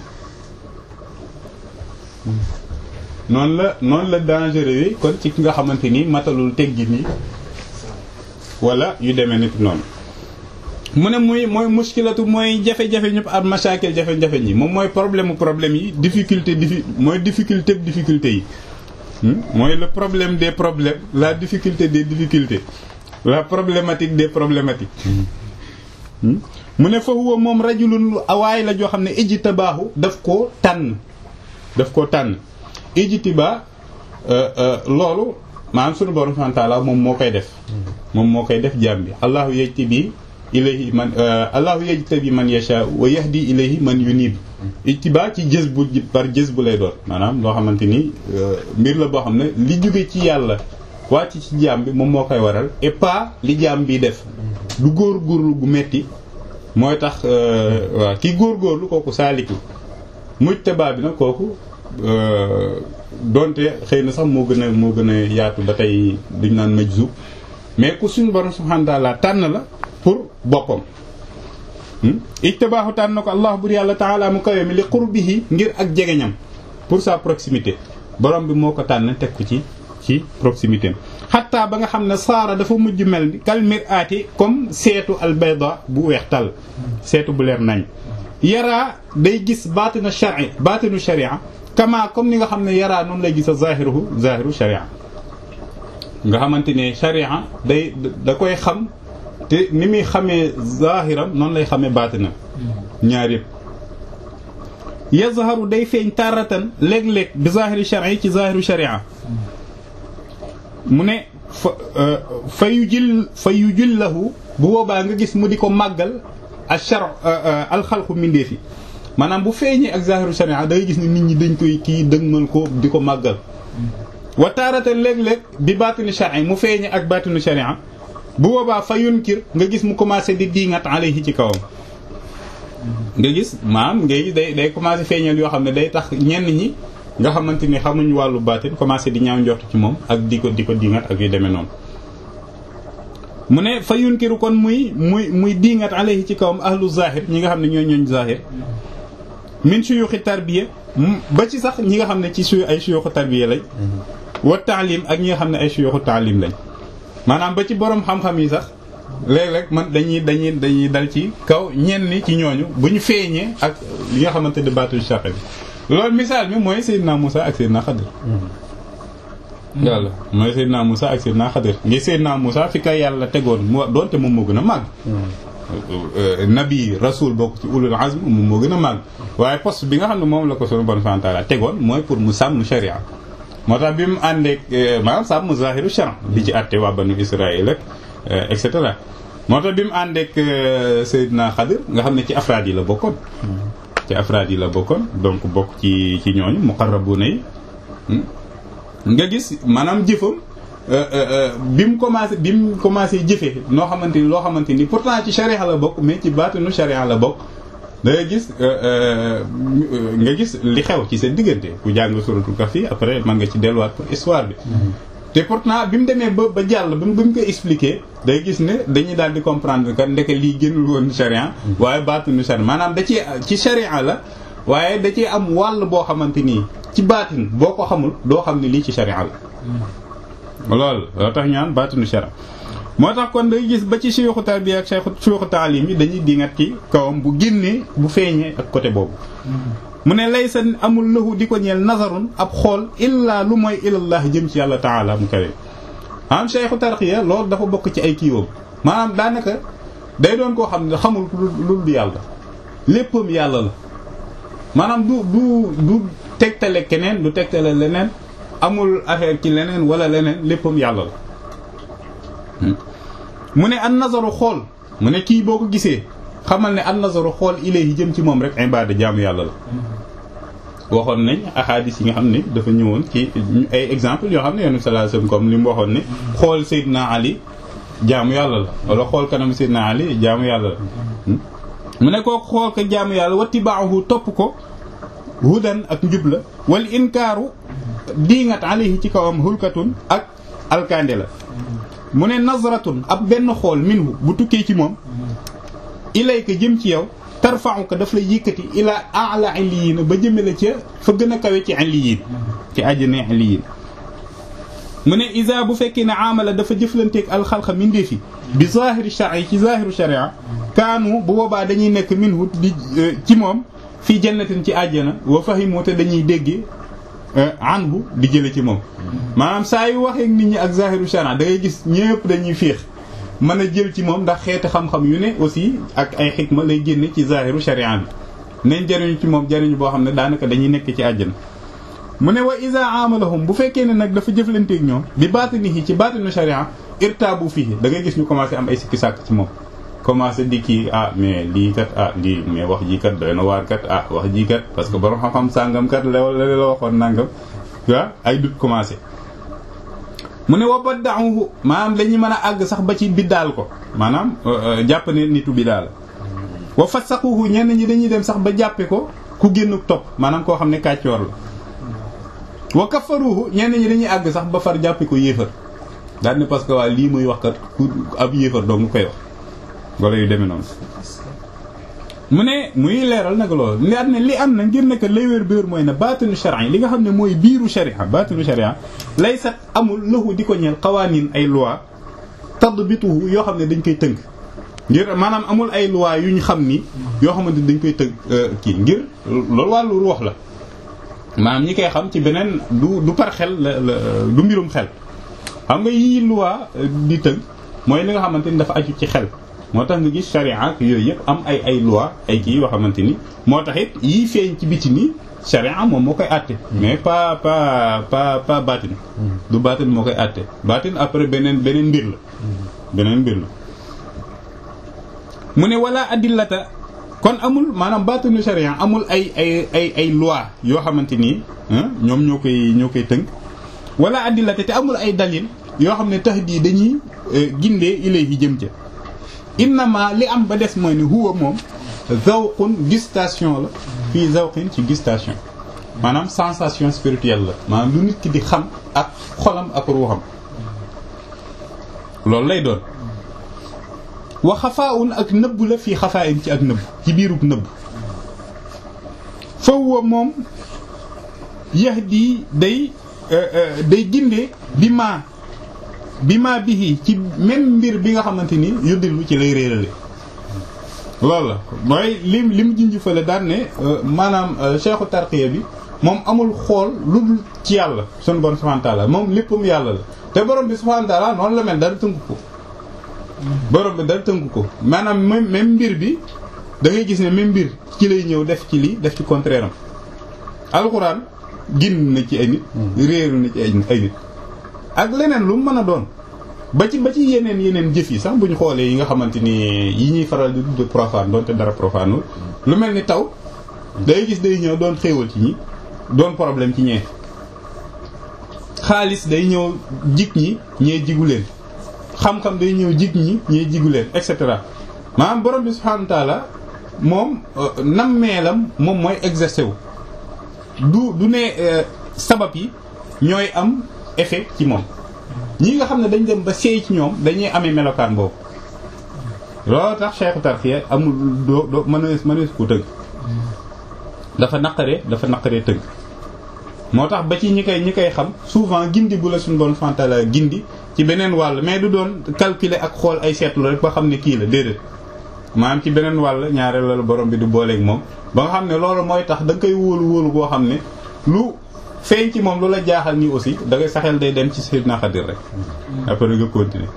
noonu la noonu la dangereux kon ci ki nga xamante ni matalul teggi ni wala yu demee nit noonu mu ne muy mooy muskilatu mooy jafe-jafe ñëpp ak masaakil jafe-jafe ñi moom mooy problème mu problème yi difficulté diffi mooy difficulté difficulté yi mooy le problème des problèmes la difficulté des difficultés la problématique des problématiques mu ne fa huwa moom rajulun awaay la joo xam ne ijtibaahu daf koo tànn daf koo tànn ijtibaa loolu maanaam sunu borom subhanahu wa ta'ala moom moo koy def moom moo koy def jaam bi allahu yajtabi ilayhi man allahu yajtabi man yasha wa yahdi ilayhi man yunib ijtibaa ci jës bu par jës bu lay doon maanaam loo xamante ni mbir la boo xam ne li jóge ci yàlla wàcc ci jaam bi moom moo koy waral et pas li jaam bi def du góor góorlu gu metti mooy tax waaw ki góor góorlu kooku saaliku mujtaba bi nag kooku donte xëy na sax moo gën a moo gën a yaatu ba tey duñ naan majzub mais ku suñu borom subhanahu wa ta'ala tànn la pour boppam ijtibaahu tànn na ko allah bur yàlla taala mu kawe mi li qurbihi ngir ak jegeñam pour sa proximité borom bi moo ko tànn teg ko ci ci proximité am xatta ba nga xam ne saara dafa mujj mel ni kal mir'ati comme seetu al bayda bu weex tal seetu bu leer nañ yaraa day gis baatina shar'i baatinu sharia kama comme ni nga xam ne yaraa noonu lay gis a zahiruhu zahiru sharia nga xamante ne sharia day da koy xam te ni muy xamee zahiram noonu lay xamee baatinam ñaar yëpp yazharu day feeñ taratan léeg-léeg bi zahiri shar'i ci zahiru sharia mu ne fa fa yu jil fa yu jillahu bu boobaa nga gis mu di ko màggal al shar alxalqu mindee fi maanaam bu feeñee ak zahiru sharia da ngay gis ne nit ñi dañ koy kii dëgmal ko di ko màggal wa taaratan léeg-léeg bi baatinu shar'i mu feeñee ak baatinu sharia bu boobaa fa yunkir nga gis mu commencé di diingat alayhi ci kawam nga gis maam ngay gis day day commencé feeñal yoo xam ne day tax ñenn ñi nga xamante ni xamuñ wàllu baatin commencé di ñaaw njort ci moom ak di ko di ko dingat ak yu demee noonu mu ne fa yunkiru kon muy muy muy dingat alayhi ci kawam ahlu zahir ñi nga xam ne ñooy ñooñ zahir min suyuxi tarbiya ba ci sax ñi nga xam ne ci suyu ay suyuxu tarbiya lañ wa taalim ak ñi nga xam ne ay suyuxu taalim lañ maanaam ba ci borom xam-xam yi sax léeg-léeg man dañuy dañuy dañuy dal ci kaw ñenn ci ñooñu bu ñu feeñee ak li nga xamante ne baatul chaque bi loolu misaal mi mooy Seydina Moussa ak Seydina Xadir yàlla mooy Seydina Moussa ak Seydina Xadir ngi Seydina Moussa fi kay yàlla tegoon mu doonte moom moo gën a màgg nabi rasul bokk ci ulul azm moom moo gën a màgg waaye poste bi nga xam ne moom la ko sunu bon fantaala tegoon mooy pour mu sàmm sharia moo tax bi mu àndeek maanaam sàmm zahiru sharia di ci àtte waa banu Israël ak et cetera moo tax bi mu àndeek Seydina Xadir nga xam ne ci afraad yi la bokkoon ci afraad yi la bokkoon donc bokk ci ci ñooñu muqarrabuna yi nga gis maanaam jëfam bi mu commencé bi mu commencé jëfee noo xamante ni loo xamante ni pourtant ci sharia la bokk mais ci baatinu sharia la bokk da ngay gis nga gis li xew ci seen diggante ku jàng suratul kahfi après man nga ci delluwaat pour histoire bi te pourtant bi mu demee ba ba jàll ba mu koy expliquer day gis ne dañuy daal di comprendre que ndeke lii génnul woon sharia waaye baatinu sharia maanaam da ci ci sharia la waaye da ci am wàll boo xamante nii ci baatin boo ko xamul doo xam ne lii ci sharia la loolu loo tax ñaan baatinu sharia moo tax kon day gis ba ci suyuxu tarbiya ak suyuxu taalim yi dañuy dingat ci kawam bu génnee bu feeñee ak côté boobu mu ne lay sa amul lahu di ko ñeel nazarun ab xool illaa lu mooy ilallah jëm ci yàlla taala mu kawe am cheikhu tarqiya loolu dafa bokk ci ay kiiwam maanaam daanaka day doon koo xam ne xamul lu dul yàlla léppam yàlla la maanaam du du du tegtale keneen du tegtale leneen amul affaire ci leneen wala leneen léppam yàlla la mu ne an nazaru xool mu ne kii boo ko gisee xamal ne an nazaru xool ilayhi jëm ci moom rek ibaada jaamu yàlla la waxoon nañ ahadis yi nga xam ne dafa ñëwoon ci ay exemple yoo xam ne yonent sallallahu alayhi wasallam comme li mu waxoon ne xool Seydina Ali jaamu yàlla la wala xool kanam Seydina Ali jaamu yàlla la mu ne kooku xool ko jaamu yàlla wattibaahu topp ko hudan ak njub la wal inkaaru diingat alayhi ci kawam hulkatun ak alkande la mu ne nazratun ab benn xool minhu bu tukkee ci moom ilayka jëm ci yow tarfa'uka daf lay yëkkati ila a'la illiyin ba jëmale ca fa gën a kawe ci illiyin ci àjjana illiyin mu ne isa bu fekkee ne amala dafa jëflanteeg alxalqa mindeefi bi zahiri shar'i ci zahiru sharia kaanu bu boobaa dañuy nekk minhu di ci moom fii jannatin ci àjjana wa fahimu te dañuy déggee anhu di jële ci moom maanaam saa yu waxee nit ñi ak zahiru sharia da ngay gis ñëpp dañuy féex mën a jël ci moom ndax xeeti xam-xam yu ne aussi ak ay xikma lay génne ci zahiru sharia bi nañ jariñu ci moom jariñu boo xam ne daanaka dañuy nekk ci àjjana mu ne wa isa amalahum bu fekkee ne nag dafa jëflanteeg ñoom bi baatinihi ci baatinu sharia irtaabu fii da ngay gis ñu commencé am ay sikki sàkk ci moom commencé di kii ah mais lii kat ah lii mais wax ji kat doy na waar kat ah wax ji kat parce que borom xam-xam sàngam kat la la la waxoon nangam waa ay dut commencé mu ne wa badda'uhu maanaam dañuy mën a àgg sax ba ci biddaal ko maanaam jàpp ne nitu biddaal wa fasaquhu ñenn ñi dañuy dem sax ba jàppe ko ku génn topp maanaam koo xam ne kàccoor la wa kafaruhu ñenn ñi dañuy àgg sax ba far jàppe ko yéefar daal ne parce que waa lii muy wax kat ku ab yéefar doo nga koy wax wala yu demee noonu mu ne muy leeral nag loolu ne at ne li am na ngir nekk lay wér béer mooy ne baatinu sharia li nga xam ne mooy biiru sharia baatinu sharia lay sat amul lahu di ko ñeel xawaanin ay loi tadbituhu yoo xam ne dañ koy tënk ngir maanaam amul ay loi yu ñu xam ni yoo xamante dañ koy tënk kii ngir loolu wàllu ruux la maanaam ñi koy xam ci beneen du du par xel la du mbirum xel xam nga yii loi di tënk mooy li nga xamante ni dafa aju ci xel moo tax nga gis charia ak yooyu yëpp am ay ay loi ay kii yoo xamante ni moo tax it yii feeñ ci biti nii charia moom moo koy àtte mais pas pas pas pas baatin du baatin moo koy àtte baatin après beneen beneen mbir la beneen mbir la mu ne wala adillata kon amul maanaam baatinu charia amul ay ay ay ay loi yoo xamante ni ñoom ñoo koy ñoo koy tënk wala adillata te amul ay dalil yoo xam ne tax di dañuy gindee ilayhi jëm ca innama li am ba des mooy ne huwa moom zawqun gustation la fii zawqin ci gustation maanaam sensation spirituelle la maanaam lu nit ki di xam ak xolam ak ruuxam loolu lay doon wa xafaawun ak nëbb la fii xafaayin ci ak nëbb ci biirub nëbb fawwa moom yahdi day day gindee bi maa bi maa bihi ci même mbir bi nga xamante ni yuddilu ci lay réerale loolu la mooy lim li mu junj fële daan ne maanaam cheikhu tarqiya bi moom amul xool lu dul ci yàlla sunu borom subhanahu wa ta'ala moom léppam yàlla la te borom bi subhanahu wa ta'ala noonu la mel dara tënku ko borom bi dara tënku ko maanaam même même mbir bi da ngay gis ne même mbir ci lay ñëw def ci lii def ci contraire am alxuraan ginn na ci ay nit réeru na ci ay nit ak leneen lu mu mën a doon ba ci ba ci yeneen yeneen jëf yi sax bu ñu xoolee yi nga xamante ni yi ñuy faral di tudd profane doonte dara profanul lu mel ni taw day gis day ñëw doon xéewal ci ñi doon problème ci ñee xaalis day ñëw jig ñi ñee jigu leen xam-xam day ñëw jig ñi ñee jigu leen et cetera maanaam borom bi subhanahu wa ta'ala moom nammeelam moom mooy exercer wu du du ne sabab yi ñooy am effet ci moom ñi nga xam ne dañ dem ba seey ci ñoom dañuy amee melokaan boobu loolu tax Cheikh Tarqiya amul doo doo mënees mënees ko tëgg dafa naqaree dafa naqaree tëgg moo tax ba ci ñi koy ñi koy xam souvent gindi bu la suñu doon fantala gindi ci beneen wàll mais du doon calculer ak xool ay seetlu rek ba xam ne kii la déedéet maanaam ci beneen wàll ñaareel la borom bi du booleeg moom ba nga xam ne loolu mooy tax da nga koy wóolu wóolu boo xam ne lu feeñ ci moom lu la jaaxal nii aussi da ngay saxel day dem ci Sayyidina Xadir rek après nga continuer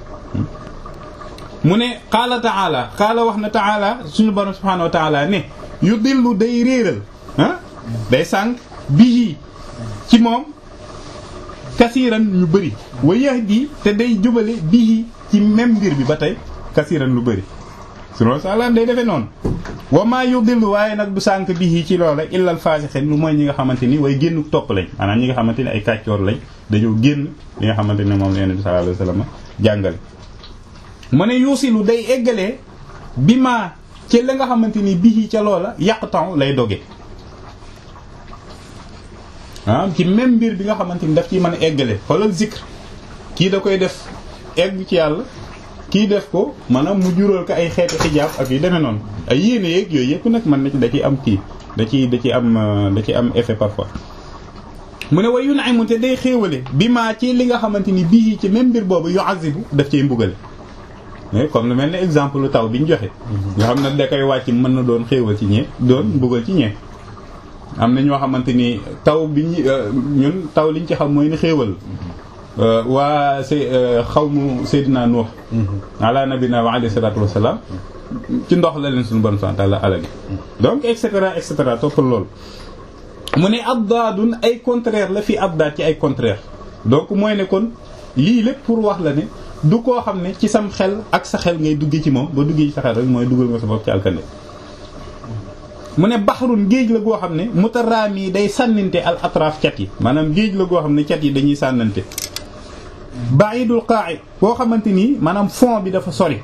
mu ne qaala taala qaala wax na taala suñu borom subhanahu wa taala ne yu dillu day réeral ah day sànq bii ci moom kasiiran ñu bëri wa yahdi te day jubale bii ci même mbir bi ba tey kasiiran lu bëri subhanahu wa taala day defee noonu wa maa yudillu waaye nag du sànq bii ci loola illal faasixin lu mooy ñi nga xamante ni way génn topp lañ maanaam ñi nga xamante ni ay kàccoor lañ dañoo génn li nga xamante ne moom la Yonent bi sallallahu alayhi wasallam jàngale mu ne yuusilu day eggalee bi maa ci la nga xamante ni bii ca loola yàq temps lay doge ah ci même mbir bi nga xamante ni daf ciy mën a eggale xoolal zikr kii da koy def egg ci yàlla kii def ko maanaam mu jural ko ay xeeti xijaab ak yu demee noonu ay yéene yeeg yooyu yëpp nag mën na ci da ciy am kii da ciy da ciy am da ciy am effet parfois mu ne way yu na mu te day xéewale bi maa ci li nga xamante ni bii ci même mbir boobu yu azibu daf cay mbugale mais comme lu mel ne exemple lu taw bi ñu joxe nga xam ne da koy wàcc mën na doon xéewal ci ñee doon mbugal ci ñee am na ñoo xamante ni taw bi ñu ñun taw liñ ci xam mooy ni xéewal waa say xawmu Seydina Nuux ala nabina wa alayhi salatu wassalam ci ndox la leen suñu bon sant la alal donc et cetera et cetera toppal loolu mu ne abdaadun ay contraire la fi abdaad ci ay contraire donc mooy ne kon lii lépp pour wax la ne du koo xam ne ci sam xel ak sa xel ngay duggee ci moom ba duggee ci sa xel rek mooy dugal nga sa bopp ci alkande mu ne baxarun géej la goo xam ne mutaraami day sànnante al atraaf cat yi maanaam géej la goo xam ne cat yi dañuy sànnante ba'idul qa'i boo xamante nii maanaam fond bi dafa sori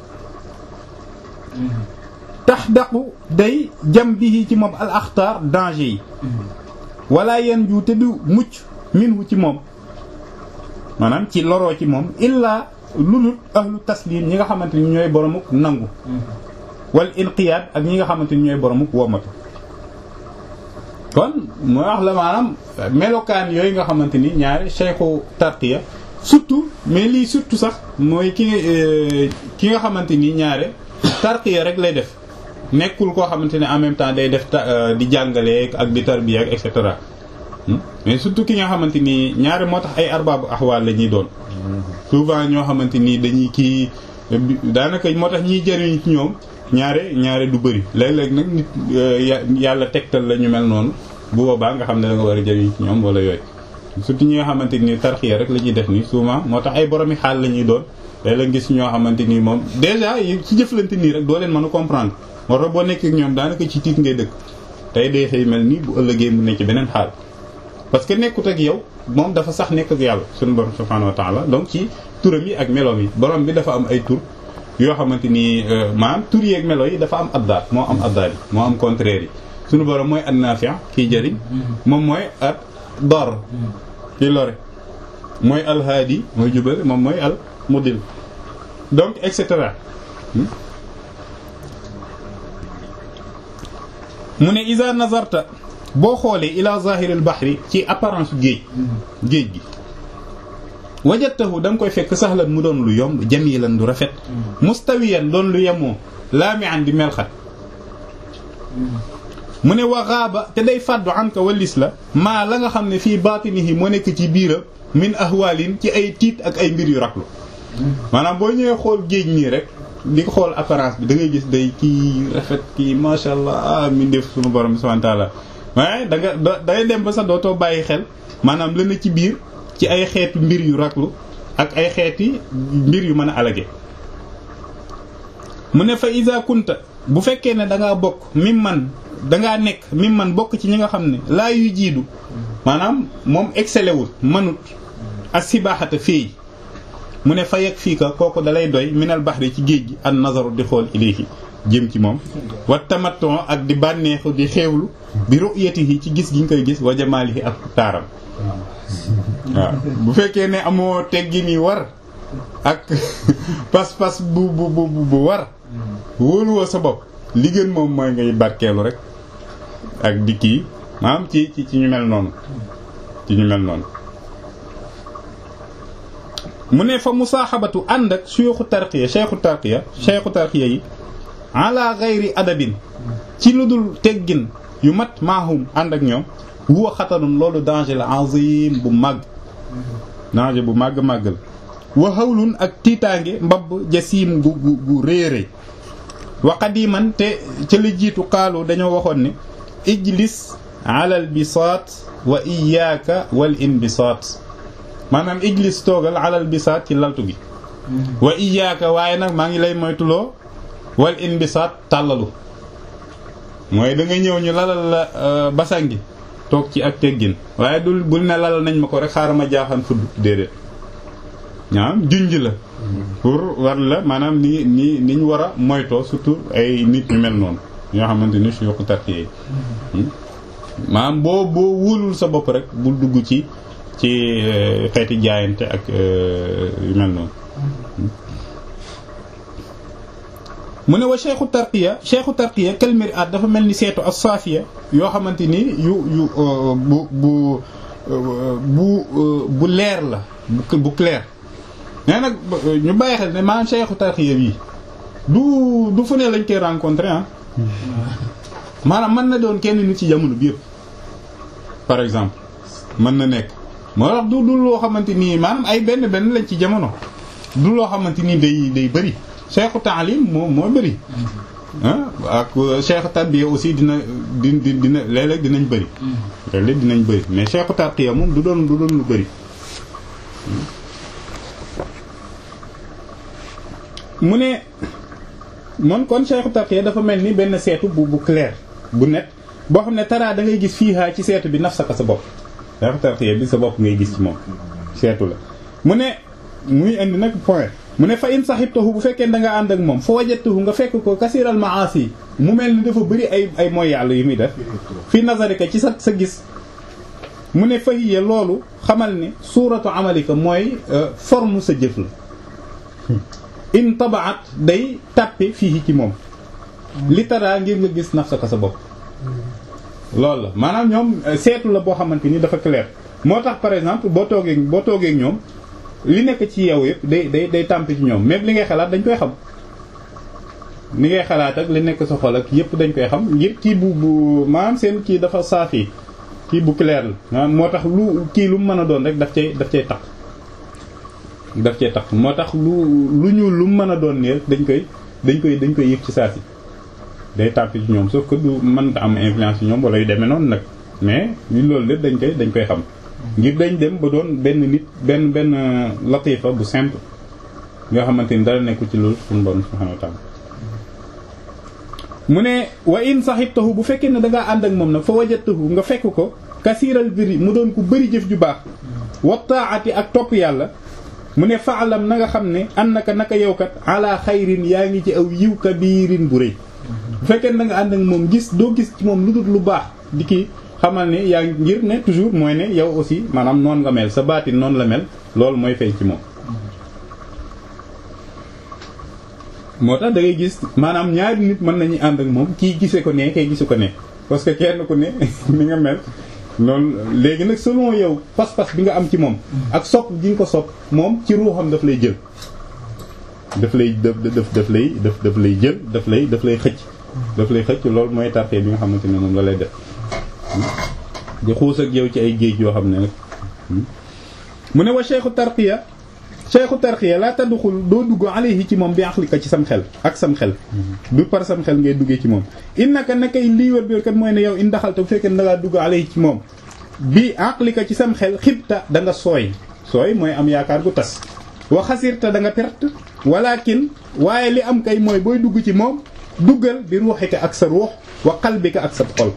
tax daqu day jam bi ci moom al axtaar danger yi wala yan ju te du mucc minhu ci moom maanaam ci loroo ci moom illaa lulut ahlu taslim ñi nga xamante ni ñooy boromuk nangu wal inqiyaad ak ñi nga xamante ni ñooy boromuk womatu kon mooy wax la maanaam melokaan yooyu nga xamante ni ñaari cheikhu tarqiya surtout mais lii surtout sax mooy ki ki nga xamante ni ñaare tarqiya rek lay def nekkul koo xamante ne en même temps day def di jàngale ak di tarbiya ak et cetera mais surtout ki nga xamante ni ñaare moo tax ay arbaabu axwaal la ñuy doon souvent ñoo xamante ni dañuy kii daanaka moo tax ñiy jëriñ ci ñoom ñaare ñaare du bëri léeg-léeg nag nit yàlla tegtal la ñu mel noonu bu boobaa nga xam ne da nga war a jëriñ ci ñoom wala yooyu surtout ñi nga xamante ni tarxiya rek la ñuy def nii souvent moo tax ay boromi xaal la ñuy doon léeg-léeg gis ñoo xamante ni moom déjà ci jëflante nii rek doo leen mën a comprendre moo tax boo nekkee ak ñoom daanaka ci tiit ngay dëkk tey day xëy mel nii bu ëllëgee mu nekk ci beneen xaal parce que nekkut ak yow moom dafa sax nekk ak yàlla suñu borom subhanahu wa ta'ala donc ci turam yi ak meloom yi borom bi dafa am ay tur yoo xamante ni maanaam tur yeeg melo yi dafa am addaat moo am addaat yi moo am contraire yi suñu borom mooy an-nafi' kiy jëriñ moom mooy at dar kiy lore mooy al-hadi mooy jubal moom mooy al mudil donc et cetera mu ne iza nazarta boo xoolee ila zahiril bahri ci apparence géej géej gi wajatahu da nga koy fekk saxlan mu doon lu yomb jamilan du rafet mustawiyan doon lu yemoo laami'an di melxat mu ne waxaaba te day fàddu an ka walis la maa la nga xam ne fii baatinihi moo nekk ci biiram min ahwalin ci ay tiit ak ay mbir yu raklu maanaam boo ñëwee xool géej nii rek di ko xool apparence bi da ngay gis day kii rafet kii masha allah ah mi def suñu borom bi subhanahu wa ta'ala waaye da nga da ngay dem ba sax dootoo bàyyi xel maanaam la na ci biir ci ay xeetu mbir yu raklu ak ay xeeti mbir yu mën a alage mu ne fa iza kunta bu fekkee ne da ngaa bokk mim man dangaa nekk mim man bokk ci ñi nga xam ne laa yu jiidu maanaam moom excellé wul manut ak sibaaxata féey mu ne fa yegg fii ka kooku dalay doy minal baxri ci géej gi an nazaru di xool ilayhi jëm ci moom wa tamatton ak di bànneexu di xeewlu bi ru'yatihi ci gis gi nga koy gis wa jamaalihi ak taaram waaw bu fekkee ne amoo teggi ni war ak pas-pas bu bu bu bu war wóoluwoo sa bopp li gën moom mooy ngay barkeelu rek ak di kii maanaam ci ci ci ñu mel noonu ci ñu mel noonu mu ne fa musaaxabatu ànd ak suyuxu tarqiya cheikhu tarqiya cheikhu tarqiya yi ala gayri adabin ci lu dul teggin yu mat maahum ànd ak ñoom huwa xatarun loolu danger la azim bu màgg danger bu màgg màgg la wa hawlun ak tiitaange mbabb jasiim gu gu gu réeré wa qadiman te ca la jiitu xaalu dañoo waxoon ne ijlis ala al bisaat wa iyaaka wal inbisaat maanaam ijlis toogal ala al bisaat ci laltu gi wa iyaaka waaye nag maa ngi lay moytuloo wal inbisaat tàllalu mooy da nga ñëw ñu lalal la basan gi toog ci ak teggin waaye dul bul ne lalal nañ ma ko rek xaaral ma jaaxaan fudd déedéet maanaam junj la pour war la maanaam ni ni ni ñu war a moytoo surtout ay nit ñu mel noonu ñoo xamante ni su yokku tartiye yi maanaam boo boo wóolul sa bopp rek bul dugg ci ci xeeti jaayante ak yu mel noonu mu ne wa cheikhu tarqiya cheikhu tarqiya kalmir at dafa mel ni seetu as saafiya yoo xamante ni yu yu bu bu bu bu leer la bu clair mais nag ñu bàyyi xel ne maanaam cheikhu tarqiya bi du du fu ne lañ koy rencontrer ah maanaam mën na doon kenn nit ci jamono bi yëpp par exemple mën na nekk moo tax du du loo xamante nii maanaam ay benn benn lañ ci jamono du loo xamante ni day day bëri cheikhu taalim moo moo bëri ah ak cheikhu tarbiya aussi dina di di dina léeg-léeg dinañ bëri léeg-léeg dinañ bëri mais cheikhu tarqiya moom du doon du doon lu bëri mu ne moom kon cheikhu tarqiya dafa mel ni benn seetu bu bu clair bu net boo xam ne taraa da ngay gis fiihaa ci seetu bi nafsaka sa bopp cheikhu tarqiya bi sa bopp ngay gis ci moom seetu la mu ne muy indi nag point mu ne fa in sahibtahu bu fekkee da nga ànd ak moom fa wajadtahu nga fekk ko kasiral maasi mu mel ni dafa bëri ay ay mooy yàlla yu muy def fi nazarika ci sa sa gis mu ne fahiya loolu xamal ne suuratu amalika mooy forme sa jëf la in tabaat day tàppe fii ci moom li taraa ngir nga gis nafsaka sa bopp loolu la maanaam ñoom seetu la boo xamante ni dafa clair moo tax par exemple boo toogee boo toogee ñoom li nekk ci yow yëpp day day day tàmp ci ñoom même li ngay xalaat dañ koy xam li ngay xalaat ak li nekk sa xol ak yëpp dañ koy xam ngir kii bu bu maanaam seen kii dafa saafi kii bu clair la maanaam moo tax lu kii lu mu mën a doon rek daf cay daf cay tax daf cee tax moo tax lu lu ñuul lu mu mën a doon nii dañ koy dañ koy dañ koy yëg ci saa si day tàmp ci ñoom sauf que du mënta am influence ci ñoom wala yu demee noonu nag mais li loolu lépp dañ koy dañ koy xam ngir dañ dem ba doon benn nit benn benn latifa bu simple nga xamante ni dara nekku ci loolu suñu borom subhanahu wa ta'ala mu ne wa in sahibtahu bu fekkee ne da ngaa ànd ak moom nag fa wajadtahu nga fekk ko kasiiral biri mu doon ku bëri jëf ju baax wa ta'ati ak topp yàlla mu ne faalam na nga xam ne annaka naka yow kat ala xayrin yaa ngi ci aw yiw kabirin bu rëy bu fekkee da nga ànd ak moom gis doo gis ci moom lu dul lu baax di kii xamal ne yaa ngi ngir ne toujours mooy ne yow aussi maanaam noonu nga mel sa baatin noonu la mel loolu mooy feeñ ci moom moo tax da ngay gis maanaam ñaari nit mën nañu ànd ak moom kii gise ko ne kay gise ko ne parce que kenn ku ne ni nga mel noonu léegi nag selon yow pas-pas bi nga am ci moom ak sopp gi nga ko sopp moom ci ruuxam daf lay jël daf lay daf daf daf lay daf daf lay jël daf lay daf lay xëcc daf lay xëcc loolu mooy tarxee bi nga xamante ne moom la lay def di xuus ak yow ci ay géej yoo xam ne nag mu ne wa cheikhu tarqiya cheikhu tarqiya laa tadduxul doo dugg alayhi ci moom bi aqlika ci sam xel ak sam xel du par sam xel ngay duggee ci moom innaka nakay lii wër bi kat mooy ne yow in daxalta bu fekkee da ngaa dugg alayhi ci moom bi aqlika ci sam xel xibta da nga sooy sooy mooy am yaakaar gu tas wa xasirta da nga perte walakin waaye li am kay mooy booy dugg ci moom duggal bi ruuxika ak sa ruux wa qalbika ak sa xol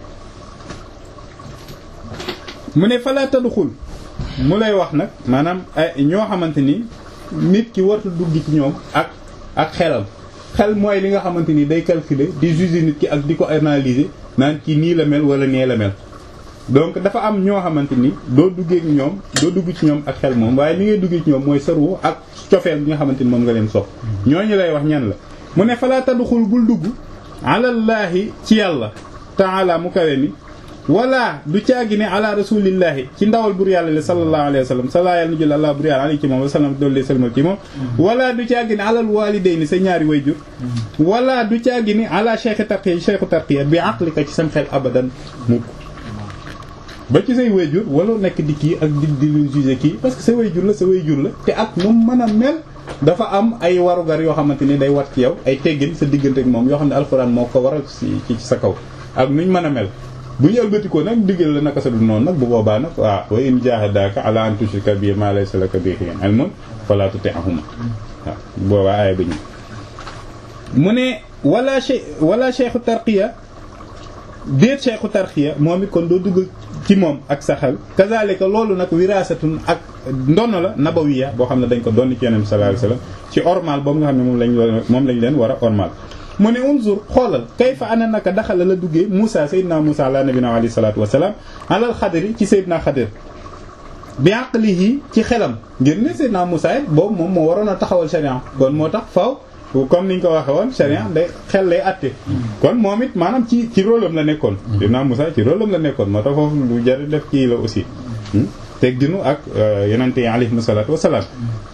mu ne falaa tadxul mu lay wax nag maanaam ay ñoo xamante ni nit ki warta dugg ci ñoom ak ak xelam xel mooy li nga xamante ni day calculer di juger nit ki ak di ko analyser naan kii nii la mel wala nee la mel donc dafa am ñoo xamante ni doo duggee ñoom doo dugg ci ñoom ak xel moom waaye li ngay duggee ci ñoom mooy sa ruux ak cofeel bi nga xamante ni moom nga leen sopp ñooñu lay wax ñan la mu ne falaa tadxul bul dugg alallaahi ci yàlla taala mu kawe mi wala du caagi ne ala rasulillahi ci ndawal bur yàlla le sallallahu alayhi wa sallam sala yàlla na jël allah bur yàlla alayhi ci moom wa sallam doollee salmal ci moom wala du caagi ne alal walidayni sa ñaari wayjur wala du caagi ne ala cheikh tarqiya cheikhu tarqiya bi aqlika ci sam xel abadan mukk ba ci say wayjur wala nekk di kii ak di di lu juger kii parce que sa wayjur la sa wayjur la te ak moom mën a mel dafa am ay warugar yoo xamante ni day wat ci yow ay teggin sa diggante ak moom yoo xam ne alxuraan moo ko waral ci ci sa kaw ak nuñ mën a mel bu ñu ëlbatikoo nag diggal la naka sa du noonu nag bu boobaa nag waaw wa in jahadaka ala an tushrika bi ma laysa laka bihi ilmun fala tuti'huma waaw boobaa aaya ba ñu mu ne wala che wala cheikhu tarqiya déet cheikhu tarqiya moom it kon doo dugg ci moom ak sa xel kazalika loolu nag wirasatun ak ndono la nabawiya boo xam ne dañ ko doon ci yonent sallallahu alayhi wasallam ci ormal boobu nga xam ne moom lañ moom lañ leen war a ormal mu ne unzur xoolal kayfa ana naka daxala la duggee Moussa Seydina Moussa ala nabina alayhi salaatu wasalaam alal xadri ci Seydina Xadir bi aqlihi ci xelam ngir ne Seydina Moussa it boobu moom moo waroon a taxawal sharia kon moo tax faaw comme niñ ko waxee woon sharia day xel lay atte kon moom it maanaam ci ci rôle am la nekkoon Seydina Moussa ci rôle am la nekkoon moo tax foofu lu jar def kii la aussi teg dinu ak yonente yi alayhi salaatu wasalaam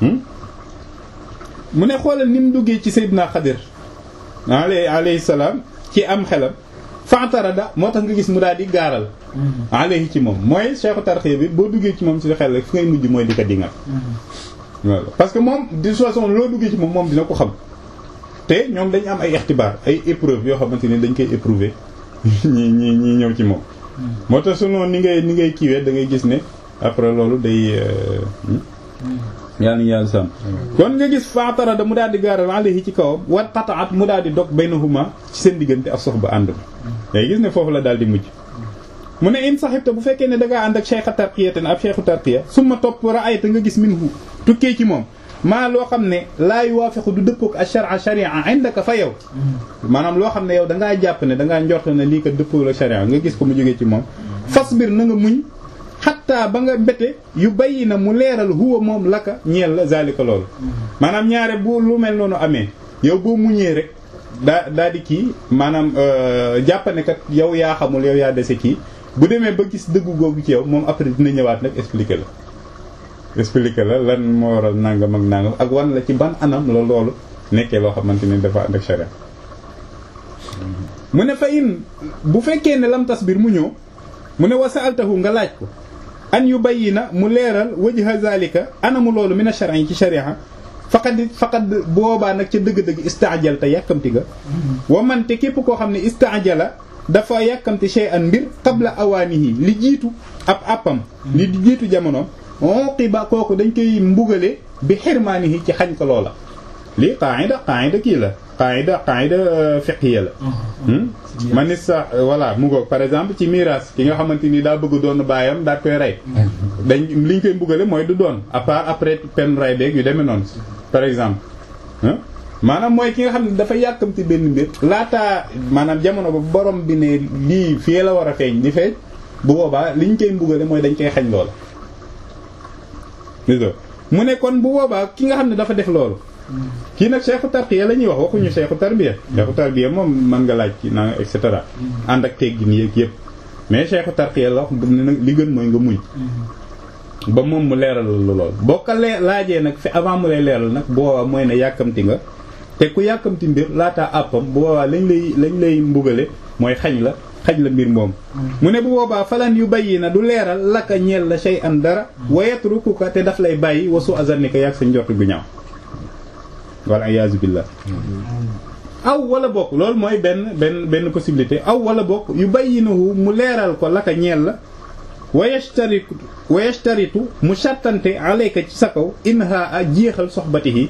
mu ne xoolal ni mu duggee ci Seydina Xadir alayhi alayhi salaam ci am xelam fa'tarada moo tax nga gis mu daal di gaaral alayhi ci moom mooy cheikhu tarxiya bi boo duggee ci moom ci xel rek fi ngay mujj mooy di ko dingal voilà parce que moom de toute façon loo duggee ci moom moom dina ko xam te ñoom dañu am ay ixtibaar ay épreuve yoo xamante ni dañ koy éprouver ñi ñi ñi ñëw ci moom moo tax su noonu ni ngay ni ngay kiiwee da ngay gis ne après loolu day yàlla na yàlla sàmm kon nga gis faatara da mu daal di gaaral alayhi ci kawam wat qata'at mu daal di dog baynahuma ci seen diggante ak soxba ànd ba day gis ne foofu la daal di mujj mu ne in saxibta bu fekkee ne da ngaa ànd ak cheikh tarqiya te ab cheikhu tarqiya summa topp ra'ayta nga gis minhu tukkee ci moom maa loo xam ne laa yuwaafiqu du dëppook ash-shar'a sharia indaka fa yow maanaam loo xam ne yow da ngaa jàpp ne da ngaa njort ne lii ko dëppoo la sharia nga gis ko mu jógee ci moom fasbir na nga muñ xatta ba nga mbete yu bayyi na mu leeral huwa moom laka ñeel la zalika loolu maanaam ñaare bu lu mel noonu amee yow boo muñee rek daa daa di kii maanaam jàppane kat yow yaa xamul yow yaa dese kii bu demee ba gis dëggu googu ci yow moom après dina ñëwaat nag expliquer la expliquer la lan moo waral nangam ak nangam ak wan la ci ban anam la loolu nekkee loo xamante ni dafa ànd ak sharia mu ne fa in bu fekkee ne lam tasbir mu ñëw mu ne wasaaltahu nga laaj ko an yu bayyina mu leeral wajha zalika anamu loolu min ash-shar'i ci sharia faqad faqad boobaa nag ca dëgg-dëgg istaajal te yàkkamti ga wa man te képp koo xam ne istaajala dafa yàkkamti shay'an mbir qabla awaanihi li jiitu ab appam li jiitu jamono uqiba kooku dañ koy mbugale bi xirmaanihi ci xañ ko loola lii qaida qaida kii la qaida qaida fiqhiya la man sa voilà mu ngoog par exemple ci miraas ki nga xamante ni daa bëgg doon baayam daa koy rey dañ li ñu koy mbugale mooy du doon à part après pen ray beeg yu demee noonu par exemple maanaam mooy ki nga xam ne dafa yàkkamti benn mbir laataa maanaam jamono ba borom bi ne lii fii la war a feeñ di feeñ bu boobaa li ñu koy mbugale mooy dañ koy xañ loola mu ne kon bu boobaa ki nga xam ne dafa def loolu kii nag cheikhu tarqiya la ñuy wax waxuñu cheikhu tarbiya cheikhu tarbiya moom mën nga laaj ci na et cetera ànd ak teggin yéeg yëpp mais cheikhu tarqiya la wax ne nag li gën mooy nga muñ ba moom mu leeral lu lool boo ko lee laajee nag fi avant mu lay leeral nag bu boobaa mooy ne yàkkamti nga te ku yàkkamti mbir laataa àppam bu boobaa lañ lay lañ lay mbugale mooy xañ la xaj la mbir moom mu ne bu boobaa falan yu bayyi na du leeral laka ñeel la shay an dara wayatrukuka te daf lay bàyyi wasu azanika yàgg sa njort gu ñaaw walla iyaazu billah aw wala bokk loolu mooy benn benn benn possibilité aw wala bokk yu bayyinahu mu leeral ko laka ñeel la wayashtaritu wayashtaritu mu sàttante alayka ci sa kaw inha a jeexal soxbatihi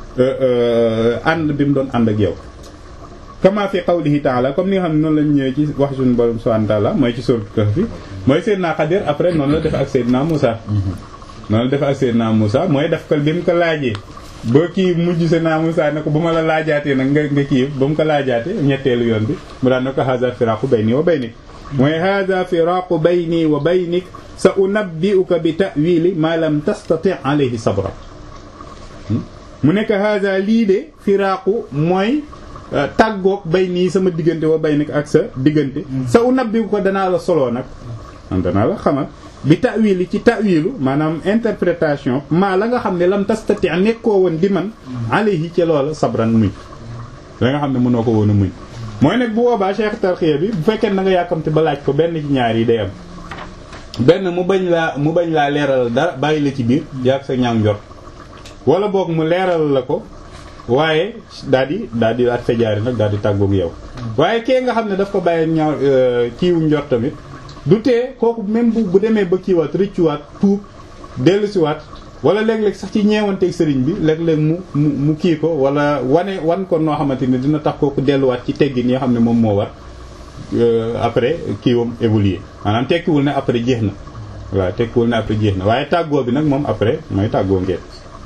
ànd bi mu doon ànd ak yow kama fi qawlihi ta'ala comme ni nga xam ne noonu lañ ñëwee ci wax suñu borom subhanahu wa ta'ala mooy ci sourate Kahf mooy Seydina Xadir après noonu la def ak Seydina Moussa noonu la def ak Seydina Moussa mooy def ko bi mu ko laajee ba kii mujj Seydina Moussa ne ko bu ma la laajaatee nag nga nga kii ba mu ko laajaatee ñetteelu yoon bi mu daan ne ko hadha firaqu bayni wa baynik mooy hadha firaqu bayni wa baynik sa unabbi'uka bi ta'wili ma lam tastati' alayhi sabra mu nekk hadha lii de firaqu mooy tàggoog bay nii sama diggante wa bay nag ak sa diggante sa u nabbi ko danaa la soloo nag man danaa la xamal bi ta'wili ci ta'wilu maanaam interprétation maa la nga xam ne lam tastati nekkoo woon di man alayhi ci loola sabran muñ la nga xam ne mënoo ko woon a muñ mooy nag bu boobaa cheikh tarxiya bi bu fekkee na nga yàkkamte ba laaj ko benn ci ñaar yi day am benn mu bañ laa mu bañ laa leeral dara bàyyi la ci biir yàgg sa ñaaw njort wala boog mu leeral la ko waaye daal di daal di at fejaari nag daal di tàggoog yow waaye kee nga xam ne daf ko bàyyi ñaaw kiiwu njort tamit du tee kooku même bu bu demee ba kiiwaat rëccuwaat tuub dellusiwaat wala léeg-léeg sax ci ñeewanteeg sëriñ bi léeg-léeg mu mu mu kii ko wala wane wan ko noo xamante ni dina tax kooku delluwaat ci teggin yi xam ne moom moo war après kiiwam évoluer maanaam tekkiwul ne après jeex na waaw tekkiwul ne après jeex na waaye tàggoo bi nag moom après mooy tàggoo ngeen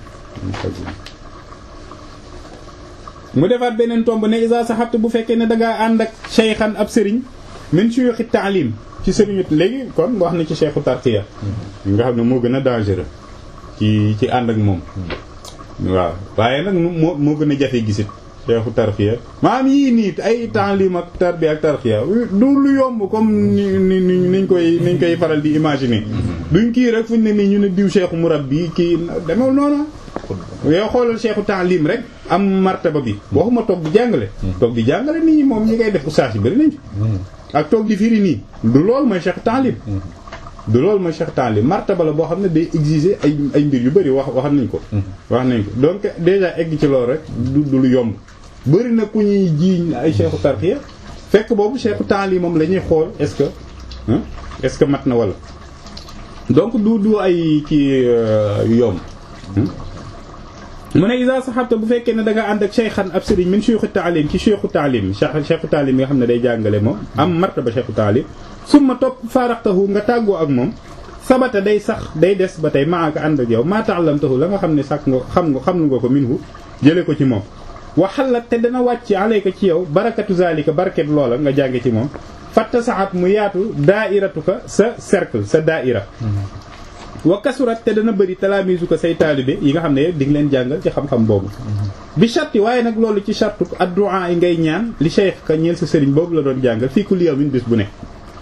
mu defaat beneen tomb ne isa saxabtu bu fekkee ne dangaa ànd ak cheykhan ab sëriñ min suyuxi taalim ci sëriñu léegi kon wax na ci cheikhu tarqiya nga xam ne moo gën a dangereux ci ci ànd ak moom waaw waaye nag moo moo gën a jafe gisit cheikhu tarqiya maam yii nii ay taalim ak tarbiya ak tarqiya du lu yomb comme ni ni niñ koy niñ koy faral di imaginer duñ kii rek fuñ ne nii ñu ne diw cheikhu murabbi kii demew noonu yow xoolal cheikhu taalim rek am martaba bi waxuma toog di jàngale toog di jàngale nii moom ñi ngay def oustaz yi bari nañ ak toog di firi nii du loolu mooy cheikhu taalim du loolu mooy cheikhu taalim martaba la boo xam ne day exiger ay ay mbir yu bari wax wax nañ ko wax nañ ko donc déjà egg ci loolu rek du du lu yomb bari na ku ñuy jiiñ ay cheikhu tarqiya fekk boobu cheikhu taalim moom la ñuy xool est-ce que est-ce que mat na wala donc du du ay kii yomb mu ne isa saxabta bu fekkee ne da nga ànd ak cheykhan ab sëriñ min cheikhu taalim ci cheikhu taalim cheikhu taalim yi nga xam ne day jàngale moom am martaba cheikhu taalim summa topp faaraxtahu nga tàggoo ak moom sabata day sax day des ba tey maaka ànd ak yow maa ta'allamtahu la nga xam ne sax nga xam nga xam nga ko minhu jële ko ci moom waxalat te dana wàcc alayka ci yow barakatu zalika baraket loola nga jànge ci moom fatta saxat mu yaatu daairatuka sa cercle sa daaira wa kasurat te dana bëri talaamisu ko say taalibe yi nga xam ne di nga leen jàngal ci xam-xam boobu bi sharti waaye nag loolu ci shartu addu'a yi ngay ñaan li cheikh ka ñeel sa sëriñ boobu la doon jàngal fii kulli yawmin bis bu ne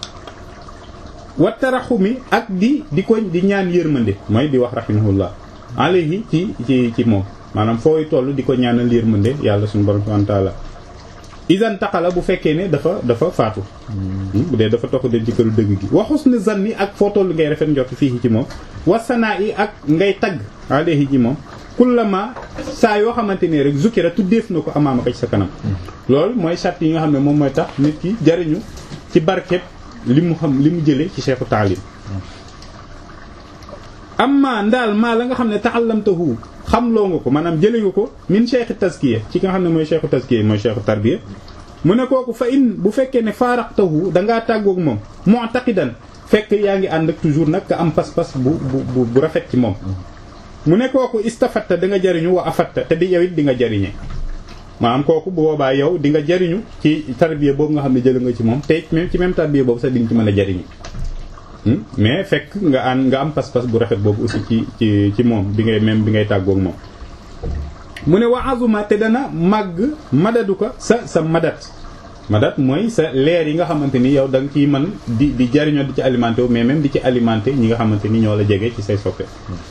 wa taraxumi ak di di ko di ñaan yërmande mooy di wax rahimahullah alayhi ci ci ci moom maanaam fooy toll di ko ñaanal yërmande yàlla suñu borom subhanahu wa ta'ala isan taxala bu fekkee ne dafa dafa faatu bu dee dafa tox den ci këru dëgg gi waxus ne zanni ak foo toll ngay rafet njort fii ci moom wasanaa yi ak ngay tagg alayhi ci moom kullama saa yoo xamante ne rek zukira tuddeef na ko amaama ko ci sa kanam loolu mooy sart yi nga xam ne moom mooy tax nit ki jariñu ci barkeb li mu xam li mu jële ci cheikhu taalim amma ndaal maa la nga xam ne ta'allamtahu xam loo nga ko maanaam jëlee nga ko min cheikh tazkiya ci nga xam ne mooy cheikhu tazkiya mooy cheikhu tarbiya mu ne kooku fa in bu fekkee ne faaraqtahu dangaa tàggoog moom mu'taqidan fekk yaa ngi ànd ak toujours nag nga am pas-pas bu bu bu rafet ci moom mu ne kooku istafatta da nga jariñu wa afatta te di yow it di nga jariñe maanaam kooku bu boobaa yow di nga jariñu ci tarbiya boobu nga xam ne jël nga ci moom te même ci même tarbiya boobu sax di nga ci mën a jariñu mais fekk nga ànd nga am pas-pas bu rafet boobu aussi ci ci ci moom bi ngay même bi ngay tàggoog moom mu ne wa azuma te dana màgg madadu ko sa sa madat madat mooy sa leer yi nga xamante ni yow da nga ciy mën di di jariñoo di ci alimenté wu mais même di ci alimenté ñi nga xamante ni ñoo la jege ci say soppe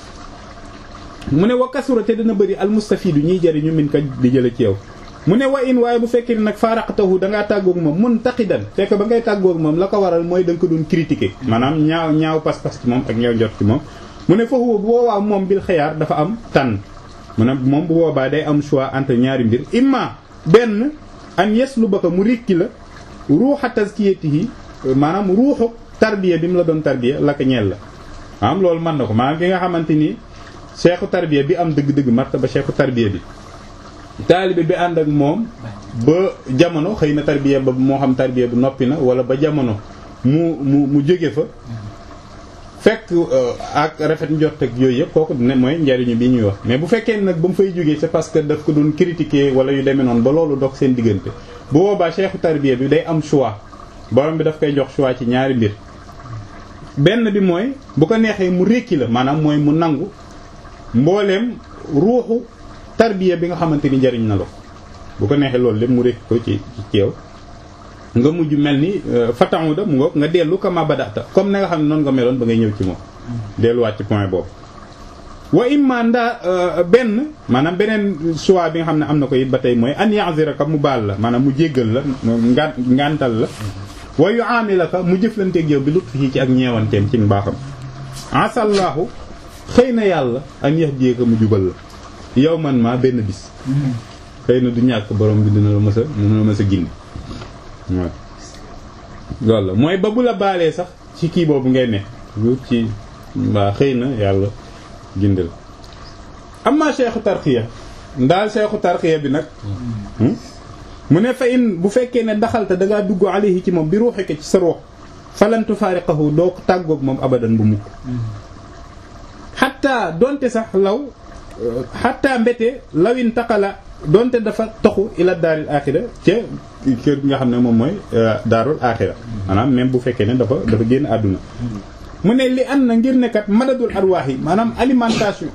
mu ne wa kasura te dana bëri almustafidu ñiy jariñu min ka di jële ci yow mu ne wa in waaye bu fekkee ne nag faaraqtahu dangaa tàggoog moom mun taqidan fekk ba ngay tàggoog moom la ko waral mooy da nga ko doon critiquer maanaam ñaaw ñaaw pas-pas ci moom ak ñaaw njot ci moom mu ne foofu bu boobaa moom bil xayaar dafa am tànn mu ne moom bu boobaa day am choix entre ñaari mbir imma benn an yeslu ba ko mu rikki la ruuxa tazkiyatihi maanaam ruuxu tarbiya bi mu la doon tarbiya la ko ñeel la maanaam loolu mën na ko maanaam ki nga xamante ni cheikhu tarbiya bi am dëgg-dëgg martaba cheikhu tarbiya bi taalibe bi ànd ak moom ba jamono xëy na tarbiya ba moo xam tarbiya bu noppi na wala ba jamono mu mu mu jóge fa fekk ak rafet njort ak yooyu yëpp kooku ne mooy njariñu bi ñuy wax mais bu fekkee nag ba mu fay jógee c'est parce que daf ko doon critiquer wala yu demee noonu ba loolu dox seen diggante bu boobaa cheikhu tarbiya bi day am choix borom bi daf koy jox choix ci ñaari mbir benn bi mooy bu ko neexee mu rékki la maanaam mooy mu nangu mbooleem ruuxu tarbiya bi nga xamante ni njariñ na la bu ko neexee loolu lépp mu rékki ko ci ci yow nga mujj mel ni fatamu da mu ngoog nga dellu kama badata comme na nga xam ne noonu nga meloon ba ngay ñëw ci moom delluwaat ci point boobu wa imma ndaa benn maanaam beneen choix bi nga xam ne am na ko it ba tey mooy an ya'ziraka mu baal la maanaam mu jéggal la nga ngantal la wa yu'amilaka mu jëflanteeg yow bi lutfihi ci ak ñeewanteem ci mbaaxam asallahu xëy na yàlla an yahdiyaka mu jubal la yow man maa benn bis xëy na du ñàkk borom bi dina la mës a dina la mës a gindi waaw loolu la mooy ba bu la baalee sax ci kii boobu ngay ne lu ci waa xëy na yàlla gindal amma seexu tarxiya ndaal seexu tarxiya bi nag mu ne fa in bu fekkee ne daxalta dangaa dugg alayhi ci moom bi ruuxike ci sa ruux falantu faariqahu doo ko tàggoog moom abadan bu mukk xatta donte sax law xatta mbete lawin taqala donte dafa toxu ila daaril axira ca kër gi nga xam ne moom mooy daarul axira maanaam même bu fekkee ne dafa dafa génn àdduna mu ne li an na ngir nekkat madadul arwaax yi maanaam alimentation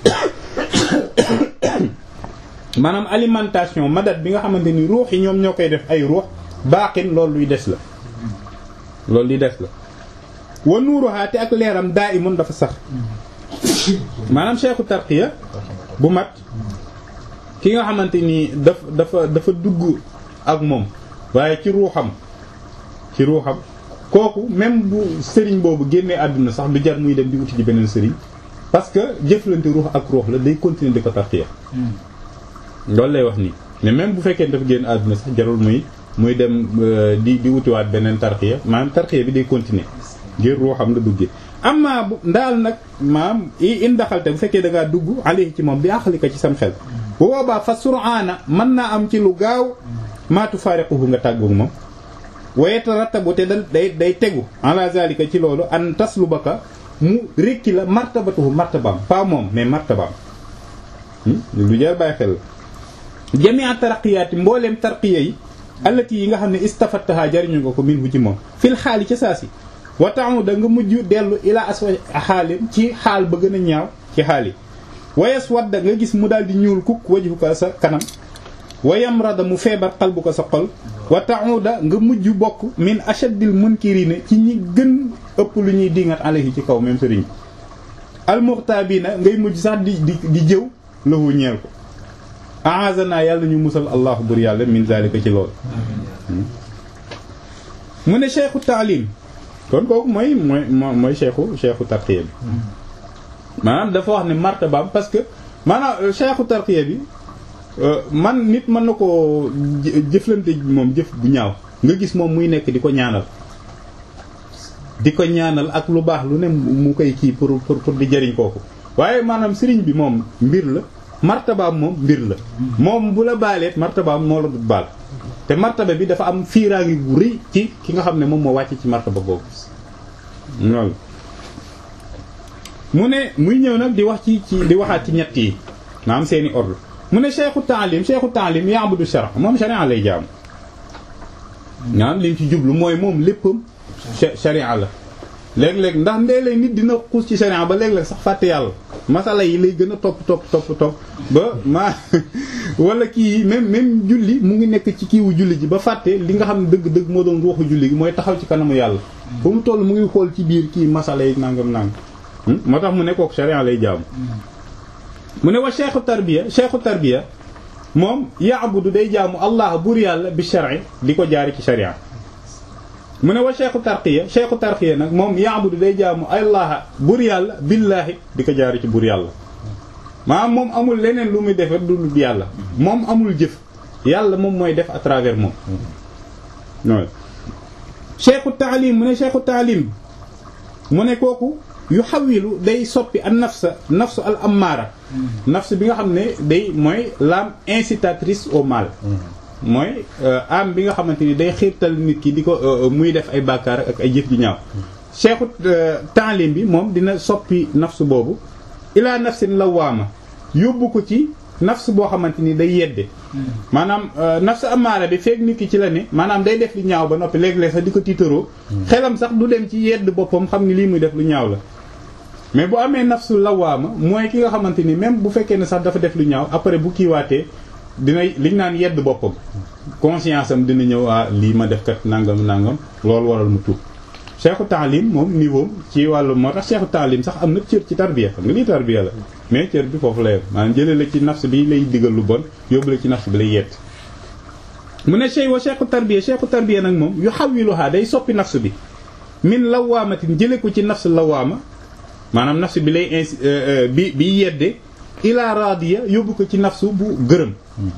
maanaam alimentation madad bi nga xamante ni ruux yi ñoom ñoo koy def ay ruux baaxin loolu luy des la loolu luy des la wa nuuruha te ak leeram daa imun dafa sax maanaam cheikhu tarqiya bu mat ki nga xamante ni daf dafa dafa dugg ak moom waaye ci ruuxam ci ruuxam kooku même bu sëriñ boobu génnee àdduna sax du jar muy dem di uti ji beneen sëriñ parce que jëflante ruux ak ruux la day continuer di ko tarqiya loolu lay wax nii mais même bu fekkee dafa génn àdduna sax jarul muy muy dem di di wutiwaat beneen tarqiya maanaam tarqiya bi day continuer ngir ruuxam la duggee amma bu ndaal nag maam i in daxalte bu fekkee da ngaa dugg alayhi ci moom bi àqalika ci sam xel bu boobaa fa sur'aana mën naa am ci lu gaaw maatu faariquhu nga tàggu moom wa yatarattabu te da day day tegu ala zalika ci loolu an taslubaka mu rékki la martabatuhu martabaam pas moom mais martabaam lu jar bàyyi xel la jami'a taraqiyaati mbooleem tarqiya yi allati yi nga xam ne istafattaha jariñu nga ko minhu ci moom fil xaali ca saasi wa ta'uda nga mujj dellu ila aswa xaalin ci xaal ba gën a ñaaw ci xaal yi wayas wadda nga gis mu daal di ñuul kukk wajhu ko sa kanam wayam rada mu feebar xalbu ko sa xol wa ta'uda nga mujj bokk min ashaddil munkirina ci ñi gën ëpp lu ñuy dingat alayhi ci kaw même sëriñ almuxtaabina ngay mujj sax di di di jëw lahu ñeel ko aazana yàlla ñu musal allahu bur yàlla min zalika ci lool mu ne cheikhu taalim kon kooku mooy mooy mooy cheikhu cheikhu tarqiya bi maanaam dafa wax ne martabaam parce que maanaam cheikhu tarqiya bi man nit mën na koo jëflante moom jëf bu ñaaw nga gis moom muy nekk di ko ñaanal di ko ñaanal ak lu baax lu ne mu koy kii pour pour pour di jëriñ kooku waaye maanaam sëriñ bi moom mbir la martabaam moom mbir la moom bu la baaleet martabaam moo la du baal te martaba bi dafa am fiiraangi gu rëy ci ki nga xam ne moom moo wàcc ci martaba boobu loolu mu ne muy ñëw nag di wax ci ci di waxaat ci ñett yi maanaam seeni ordre mu ne cheikhu taalim cheikhu taalim ya'budu shara moom sharia lay jaamu ñaan liñ ci jublu mooy moom léppam sharia la léeg-léeg ndax ndee nit dina xuus ci sharia ba léeg-léeg sax fàtte yàlla masala yi lay gën a topp topp topp topp ba ma wala kii même même julli mu ngi nekk ci kiiwu julli ji ba fàtte li nga xam ne dëgg dëgg moo doon ruuxu julli gi mooy taxaw ci kanamu yàlla ba mu toll mu ngi xool ci biir kii masala yi nangam nangam moo tax mu ne kooku sharia lay jaamu mu ne wa cheikhu tarbiya cheikhu tarbiya moom ya'budu day jaamu allah buur yàlla bi shar'i di ko jaari ci sharia mu ne wa cheikhu tarqiya cheikhu tarqiya nag moom ya'budu day jaamu allah buur yàlla billaahi di ko jaari ci buur yàlla maanaam moom amul leneen lu muy defar du dul yàlla moom amul jëf yàlla moom mooy def à travers moom nooy cheikhu taalim mu ne cheikhu taalim mu ne kooku yu xawilu day soppi an nafsa nafsu al ammaara nafs bi nga xam ne day mooy l'âme incitatrice au mal mooy âme bi nga xamante ni day xiirtal nit ki di ko muy def ay bàkkaar ak ay jëf ji ñaaw cheikhu taalim bi moom dina soppi nafs boobu ilaa nafsin lawaama yóbbu ko ci nafs boo xamante ni day yedde maanaam nafs amaara bi feek nit ki ci la ne maanaam day def lu ñaaw ba noppi léeg-léeg sax di ko tiitaroo xelam sax du dem ci yedd boppam xam ni lii muy def lu ñaaw la mais bu amee nafsu lawaama mooy ki nga xamante ni même bu fekkee ne sax dafa def lu ñaaw après bu kiiwaatee dina liñ naan yedd boppam conscience am dina ñëw ah lii ma def kat nangam nangam loolu waral mu tuub cheikhu taalim moom niveau ci wàllu moo tax cheikhu taalim sax am na cër ci tarbiya xam nga lii tarbiya la mais cër bi foofu la yem maanaam jëlee la ci nafs bi lay digal lu bon yóbbu la ci nafs bi lay yett mu ne chey wa cheikhu tarbiya cheikhu tarbiya nag moom yu xawiluhaa day soppi nafs bi min lawaamatin jële ko ci nafs lawaama maanaam nafs bi lay insi bi bi yedde ila radiya yóbbu ko ci nafsu bu gërëm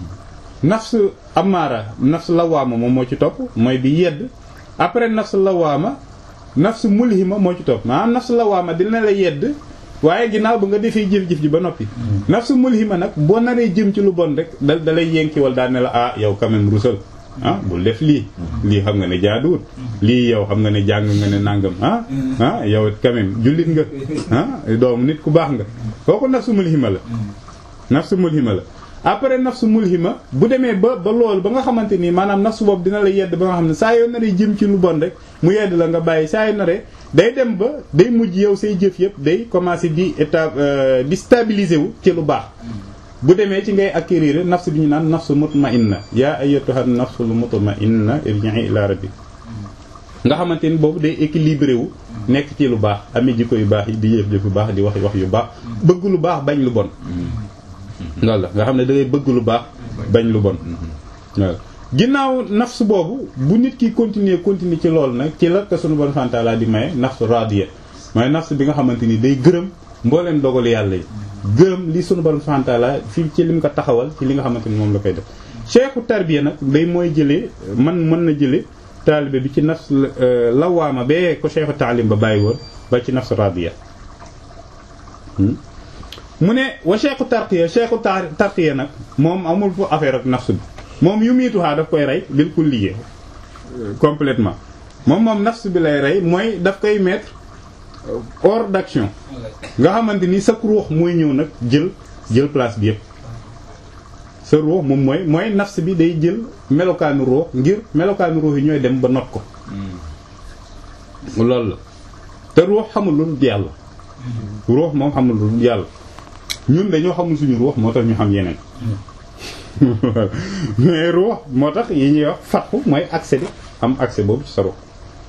nafs amaara nafs lawaama moom moo ci topp mooy bi yedd après nafs lawaama nafs mulhima moo ci topp maanaam nafs lawaama dina la yedd waaye ginnaaw ba nga defee jëf-jëf ji ba noppi nafs mulhima nag boo naree jëm ci lu bon rek da da lay yenkiwal daal ne la ah yow quand même rusal ah bul def lii lii xam nga ne jaaduwut lii yow xam nga ne jàng nga ne nangam ah ah yow quand même jullit nga ah doomu nit ku baax nga kooku nafsu mulhima la nafsu mulhima la après nafsu mulhima bu demee ba ba loolu ba nga xamante ni maanaam nafsu boobu dina la yedd ba nga xam ne saa yoo naree jëm ci lu bon rek mu yedd la nga bàyyi saa yoo naree day dem ba day mujj yow say jëf yëpp day commencer di état di stabiliser wu ci lu baax bu demee ci ngay acquérir nafs bi ñu naan nafsu mutma'inna yaa ayyatuha nafsul mutma'inna irji'i ila rabbik nga xamante ni boobu day équilibré wu nekk ci lu baax amee jikko yu baax yi di yëf jëf yu baax di wax wax yu baax bëgg lu baax bañ lu bon loolu la nga xam ne da ngay bëgg lu baax bañ lu bon waaw ginnaaw nafs boobu bu nit ki continuer continuer ci loolu nag ci la ko sunu bon fantaala di maye nafsu radiya mooy nafs bi nga xamante ni day gërëm mbooleen dogal yàlla yi gërëm li sunu borom subhanahu wa ta'ala fii ci lim ko taxawal ci li nga xamante ni moom la koy def cheikhu tarbiya nag day mooy jëlee man mën na jële taalibe bi ci nafs lawaama bee ko cheikhu taalim ba bàyyi woon ba ci nafs radiya mu ne wa cheikhu tarqiya cheikhu tarqiya nag moom amul fu affaire ak nafs bi moom yu miituhaa daf koy rey bil kulliye complètement moom moom nafs bi lay rey mooy daf koy mettre hors d'action nga xamante ni sa ruux mooy ñëw nag jël jël place bi yépp sa ruux moom mooy mooy nafs bi day jël melokaanu ruux ngir melokaanu ruux yi ñooy dem ba not ko loolu la te ruux xamul lu dul yàlla ruux moom xamul lu dul yàlla ñun dañoo xamul suñu ruux moo tax ñu xam yeneen mais ruux moo tax yi ñuy wax fatxu mooy accès bi am accès boobu ci sa ruux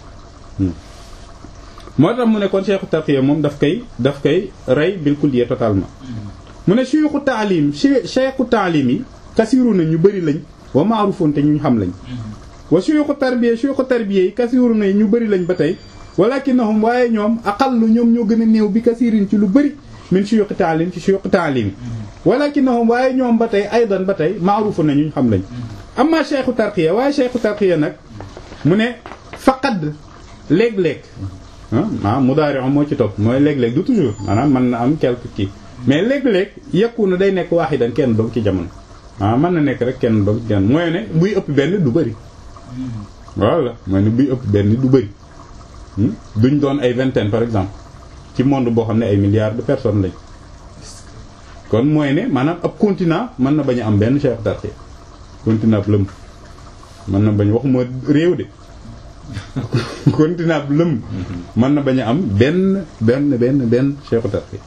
moo tax mu ne kon cheikhu tarqiya moom daf koy daf koy rey bil kulliya totalement mu ne cheikhu taalim cheikhu taalim yi kasiru na ñu bëri lañ wa maarufun te ñu xam lañ wa cheikhu tarbiya cheikhu tarbiya yi kasiru na ñu bëri lañ ba tey walakinnahum waaye ñoom aqallu ñoom ñoo gën a néew bi kasirin ci lu bëri min cheikhu taalim ci cheikhu taalim walakinnahum waaye ñoom ba tey aydan ba tey maarufun na ñu xam lañ amma cheikhu tarqiya waaye cheikhu tarqiya nag mu ne faqad léeg-léeg ah mudaari moo ci topp mooy léeg-léeg du toujours maanaam mën na am quelque kii mais léeg-léeg yekku na day nekk waaxidan kenn doog ci jamono ah mën na nekk rek kenn doog ci jamono mooy ne buy ëpp benn du bëri voilà mooy ne buy ëpp benn du bëri duñ doon ay vingtaine par exemple ci monde boo xam ne ay milliards de personnes lañ kon mooy ne maanaam ab continent mën na bañ a am benn chef d'arché continent bu lëm mën na bañ waxuma réew de continent bu lëm mën na bañ a am benn benn benn benn chef d'arché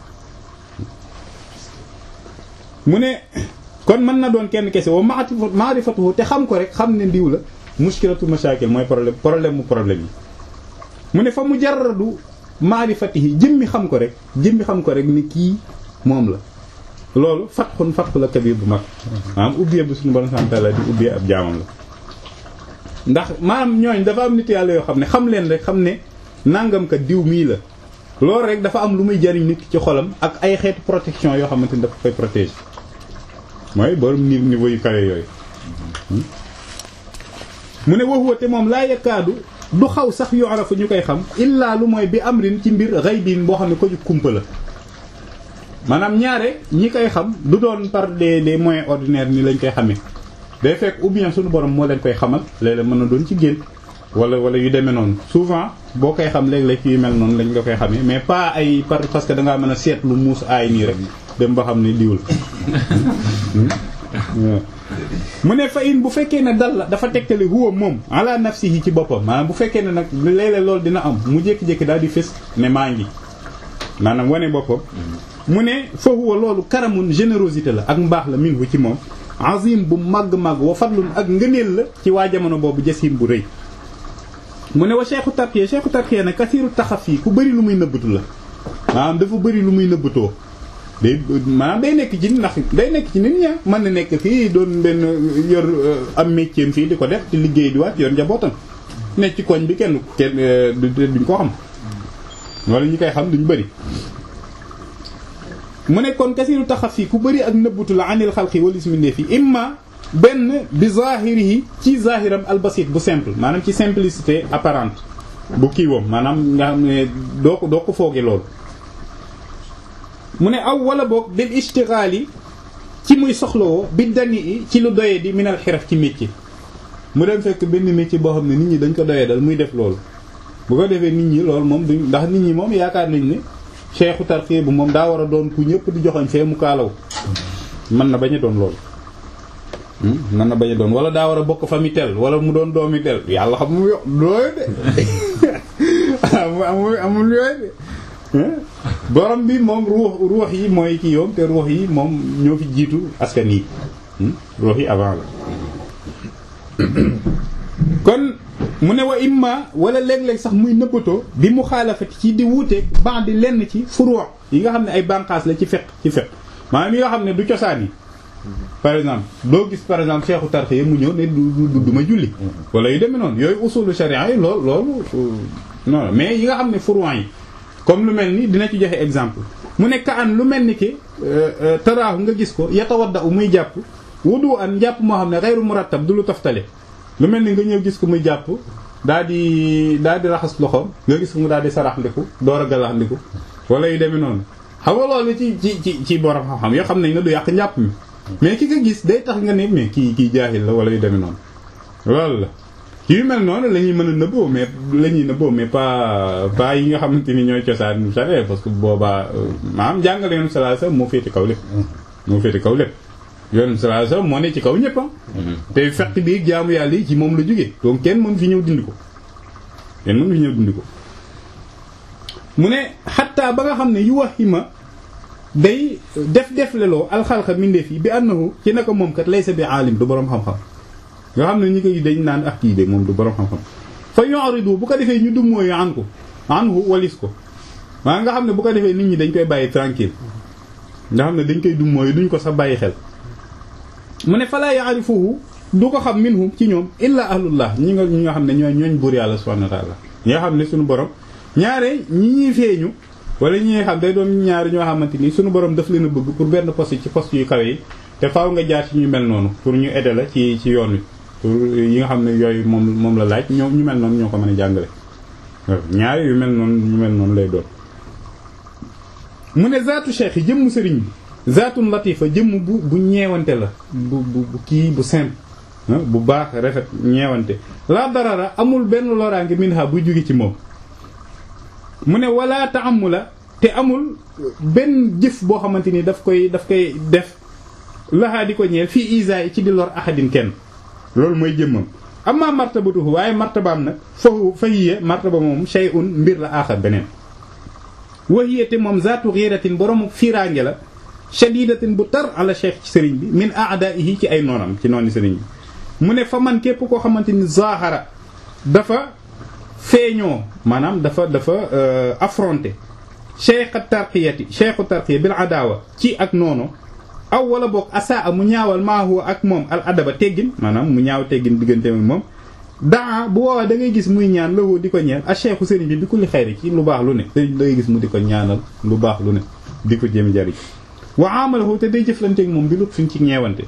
mu ne kon mën na doon kenn kese wa maarifatuhu te xam ko rek xam ne ndiw la muskilatu mashakil mooy problème problème mu problème yi mu ne fa mu jaradu maarifatihi jëmmi xam ko rek jëmmi xam ko rek ni kii moom la loolu fatxun fatxu la kabir bu mag maanaam ubbee bu suñu borom sant la di ubbee ab jaamam la ndax maanaam ñooñ dafa am nit yàlla yoo xam ne xam leen rek xam ne nangam ka diw mii la loolu rek dafa am lu muy jariñ nit ci xolam ak ay xeetu protection yoo xamante ni dafa koy protéger mooy borom ni niveau yu kawe yooyu mu ne waxuwa te moom laa yakaadu du xaw sax yorafu ñu koy xam illaa lu mooy bi amrin ci mbir ghaybin boo xam ne ko ju kumpa la maanaam ñaare ñi koy xam du doon par des des moyens ordinaires ni lañ koy xamee day fekk ou bien suñu borom moo leen koy xamal léeg-léeg mën na doon ci génn wala wala yu demee noonu souvent boo koy xam léeg-léeg yu mel noonu lañ nga koy xamee mais pas ay par parce que dangaa mën a seet lu muus aay nii rek dem ba xam ne diwul mu ne fa in bu fekkee ne dal la dafa tegtale huwa moom ala nafsihi ci boppam maanaam bu fekkee ne nag léeg-léeg loolu dina am mu jékki-jékki daal di fës ne maa ngi maanaam wane boppam mu ne fa huwa loolu karamun générosité la ak mbaax la minhu ci moom azim bu màgg-màgg wa fadlun ak ngëneel la ci waa jamono boobu jasim bu rëy mu ne wa cheikhu tarkiya cheikhu tarkiya ne kasiiru taxafi ku bëri lu muy nëbbatu la maanaam dafa bëri lu muy nëbbatoo day maanaam day nekk ci ndax day nekk ci nit ña mën na nekk fii doon benn yor am métier fii di ko def di liggéey di waat yor njabootam nekk ci koñ bi kenn kenn duñ ko xam wala ñi koy xam duñ bëri mu ne kon kasiiru taxafi ku bëri ak nëbbatu la anil xalqi wala ismindee fi imma benn bi zahirihi ci zahiram albasit bu simple maanaam ci simplicité apparente bu kiiwam maanaam nga xam ne doo ko doo ko fooge loolu mu ne aw wala boog bil ishtighali ci muy soxlawoo bi dani i ci lu doyee di minal xiraf ci métier mu dem fekk benn métier boo xam ne nit ñi dañ ko doyee dal muy def loolu bu ko defee nit ñi loolu moom duñ ndax nit ñi moom yaakaar nañ ne cheikhu tarxiya bu moom daa war a doon ku ñëpp di joxoñ fee mu kaalaw mën na bañ a doon loolu mën na bañ a doon wala daa war a bokk famille tel wala mu doon doomi tel yàlla xam mu yo looyu de amul amul yooyu de borom bi moom ruux ruux yi mooy kii yoom te ruux yi moom ñoo fi jiitu askan yi ruux yi avant la kon mu ne wa imma wala léeg-léeg sax muy nëbbatoo bi mu xaalafati ci di wuute ban di lenn ci furuux yi nga xam ne ay banqaas la ci fekk ci fekk maanaam yi nga xam ne du cosaan yi par exemple doo gis par exemple cheikhu tarxiya mu ñëw ne du du du ma julli wala yu demee noonu yooyu usulu sharia yi loolu loolu non mais yi nga xam ne furuux yi comme lu mel ni dina ci joxe exemple mu ne ka an lu mel ni ki taraahu nga gis ko yatawadda u muy jàpp wudu an jàpp moo xam ne xeyru murattab du lu toftale lu mel ni nga ñëw gis ko muy jàpp daa di daa di raxas loxoom nga gis ko mu daal di sarax ndiku door a galax ndiku wala yu demee noonu xam nga loolu ci ci ci ci borom xam-xam yoo xam nañ ne du yàq njàpp mi mais ki nga gis day tax nga ne mais kii kii jaahil la wala yu demee noonu loolu la yu mel noonu la ñuy mën a nëbboo mais la ñuy nëbboo mais pas pas yi nga xamante ni ñooy cosaan sare parce que boobaa maanaam jàngale yoonu sallallahu alayhi wasallam moo féete kaw lépp moo féete kaw lépp yoonu sallallahu alayhi wasallam moo ne ci kaw ñëpp te fekk bi jaamu yàlla yi ci moom la jógee donc kenn mën fi ñëw dindi ko kenn mën fi ñëw dindi ko mu ne xattaa ba nga xam ne yu waxima day def def leloo alxalqa mindeef yi bi annahu ci naka moom kat laysa bi aalim du boroom xam-xam nga xam ne ñi koy dañ naan ak kii de moom du borom xam-xam fa yu'ridu bu ko defee ñu dum mooyu an ko anhu walis ko maa nga xam ne bu ko defee nit ñi dañ koy bàyyi tranquille nga xam ne dañ koy dum mooyu duñ ko sax bàyyi xel mu ne fala ya'rifuhu du ko xam minhum ci ñoom illa ahlullah ñi nga ñi nga xam ne ñooy ñooñ buur yàlla subhanahu wa ta'ala ñi nga xam ne suñu borom ñaare ñi ñuy feeñu wala ñi nga xam day doon ñaari ñoo xamante ni suñu borom daf leen a bëgg pour benn poste ci poste yu kawe yi te faaw nga jaar ci ñu mel noonu pour ñu aider la ci ci yoon wi pour yi nga xam ne yooyu moom moom la laaj ñoom ñu mel noonu ñoo ko mën a jàngale ñaari yu mel noonu ñu mel noonu lay doon mu ne zaatu cheikh yi jëmm sëriñ bi zaatun latifa jëmm bu bu ñeewante la bu bu bu kii bu simple bu baax rafet ñeewante la darara amul benn loraange minha buy jóge ci moom mu ne wala taamula te amul benn jëf boo xamante ni daf koy daf koy def laxaa di ko ñeel fii isa ci di lor ahadin kenn loolu mooy jëmmam amma martabatuhu waaye martabaam nag fahu fahiya martaba moom shay'un mbir la aaxar beneen wahiya te moom zaatu ghiratin borom fiiraange la shadidatin bu tar ala cheikh ci sëriñ bi min a'da'ihi ci ay noonam ci nooni sëriñ bi mu ne fa man képp koo xamante ni zahara dafa feeñoo maanaam dafa dafa affronté cheikh tarqiyati cheikhu tarqiya bil adawa ci ak noono aw wala boog asaa mu ñaawal maa huwa ak moom al adaba teggin maanaam mu ñaaw teggin diggante ak moom daa bu woowaa da ngay gis muy ñaan lawoo di ko ñeel a cheikhu sëriñ bi bi kulli xayri ci lu baax lu ne sëriñ da ngay gis mu di ko ñaanal lu baax lu ne di ko jéem jariñ wa amalahu te day jëflanteeg moom bi lut fiñ ci ñeewante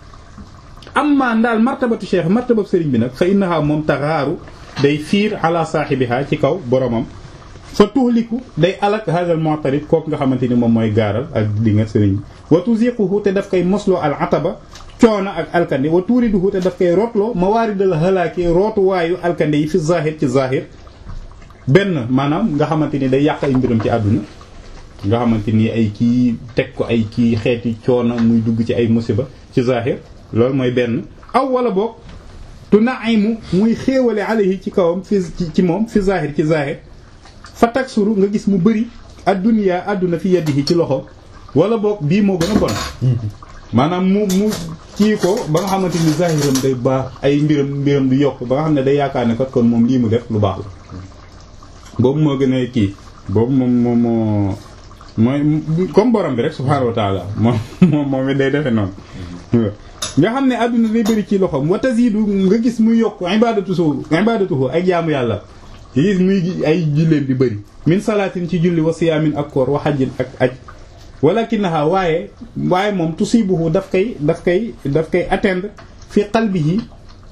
amma ndaal martabatu cheikh martabatu sëriñ bi nag fa innaha moom taxaaru day fiir ala saahibiha ci kaw boromam fa tuhliku day alak hadal mu'tarid kooku nga xamante ni moom mooy gaaral ak di nga sëriñ bi wa tuziquhu te daf koy mosloo al ataba coono ak alkande wa tuuriduhu te daf koy rootloo mawaaridal halaaki rootuwaayu alkande yi fi zahir ci zahir benn maanaam nga xamante ni day yàq ay mbiram ci àdduna nga xamante ni ay kii teg ko ay kii xeeti coono muy dugg ci ay musiba ci zahir loolu mooy benn aw wala boog tu naimu muy xéewale alayhi ci kawam fi ci moom fi zahir ci zahir fa taksuru nga gis mu bëri adduniyaa adduna fi yadihi ci loxo wala boog bii moo gën a bon maanaam mu mu kii ko ba nga xamante ni zahiram day baax ay mbiram mbiram du yokk ba nga xam ne day yaakaar ne kat kon moom lii mu def lu baax la boobu moo gën a kii boobu moom moom moo mooy comme borom bi rek subhaanahu wa taala moom moom moom it day defe noonu nga xam ne adduna day bëri ci loxom wa tazidu nga gis muy yokk ibadatuhu ibadatuhu ay jaamu yàlla yi gis muy ay julleen di bëri min salaatin ci julli wa siyaamin ak koor wa hajjin ak aj walakinaha waaye waaye moom tusibuhu daf koy daf koy daf koy atteindre fi qalbihi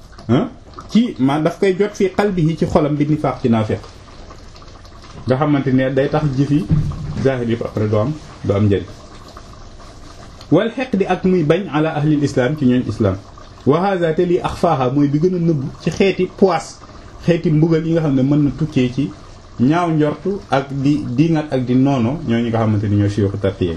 ci ma daf koy jot fi qalbihi ci xolam bi nifaaq ci naafiq nga xamante ne day tax jëfi zahir yëpp après doo am doo am njëriñ wal xeq di ak muy bañ ala ahlil islam ci ñooñ islam wa hadha te lii axfaaha mooy bi gën a nëbb ci xeeti poisse xeeti mbugal yi nga xam ne mën na tukkee ci ñaaw njortu ak di diingat ak di noono ñooñu nga xamante ni ñoo siyuxu tartiye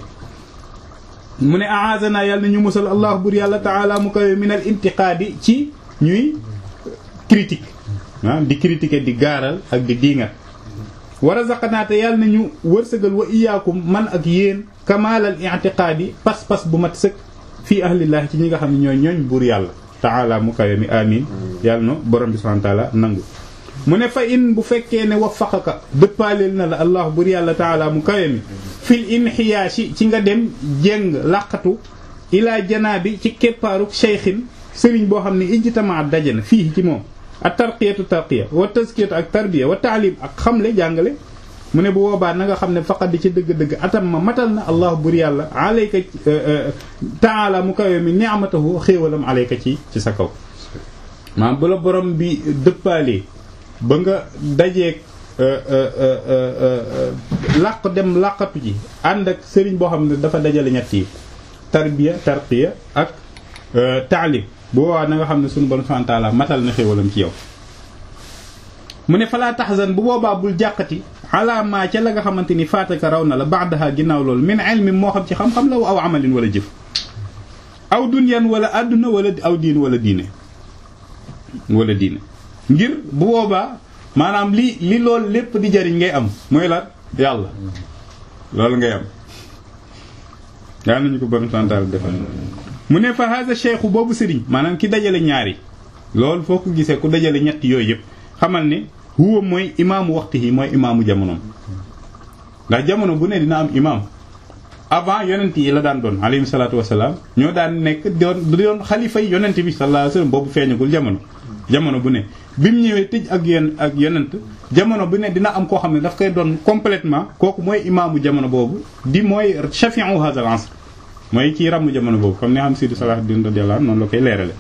mu ne aazana yàlla na ñu musal allah bur yàlla taala mu kawe min al intiqaadi ci ñuy critique ah di critiquer di gaaral ak di diingat wa razaqnaate yàlla na ñu wërsëgal wa iyaakum man ak yéen kamaalal i'tiqaadi pas-pas bu mat sëkk fii ahlillah ci ñi nga xam ne ñooy ñooñ buur yàlla taala mu kawe mi amin yàlla na borom bi subhanahu wa taala nangu mu ne fa in bu fekkee ne waffaqaka dëppaaleel na la allah bur yàlla taala mu kawe mi fil inxiyaashi ci nga dem jéng laqatu ilaa janaabi ci keppaaruk cheykhin sëriñ boo xam ne ijtama daje na fii ci moom ak tarqiyatu tarqiya wa tazkiyatu ak tarbiya wa taalim ak xamle jàngale mu ne bu boobaa na nga xam ne faqat di ci dëgg-dëgg atam ma matal na allah bur yàlla alayka taala mu kawe mi ni'matahu xéewalam alayka ci ci sa kaw maam bu la borom bi dëppaalee ba nga dajeeg làq dem làqatu ji ànd ak sëriñ boo xam ne dafa dajale ñett yi tarbiya tarqiya ak taalim bu boobaa na nga xam ne sunu borom subhanahu wa ta'ala matal na xéewalam ci yow mu ne falaa tahzan bu boobaa bul jàqati alaamaa ca la nga xamante ni faataka raw na la ba'daha ginnaaw loolu min ilmin moo xam ci xam-xam la aw amalin wala jëf aw dunyan wala àdduna wala aw diin wala diine wala diine ngir bu boobaa maanaam li li loolu lépp di jariñ ngay am mooy la yàlla loolu ngay am yaa nañu ko bon santal defal mu ne fa hada cheikhu boobu sëriñ maanaam ki dajale ñaari loolu foo ko gisee ku dajale ñett yooyu yëpp xamal ne huwa mooy imaamu waxtu yi mooy imaamu jamonoom ndax jamono bu ne dina am imaam avant yonent yi la daan doon alayhi salaatu wasalaam ñoo daan nekk doon doon xalifa yi yonent bi sallallahu alayhi wasallam boobu feeñagul jamono jamono bu ne bi mu ñëwee tëj ak yon ak yonent jamono bu ne dina am koo xam ne daf koy doon complètement kooku mooy imaamu jamono boobu di mooy shafi'u hadha al-asr mooy kii ràmm jamono boobu comme ni xam Sidi Salahuddin radiyallahu anhu noonu la koy leerale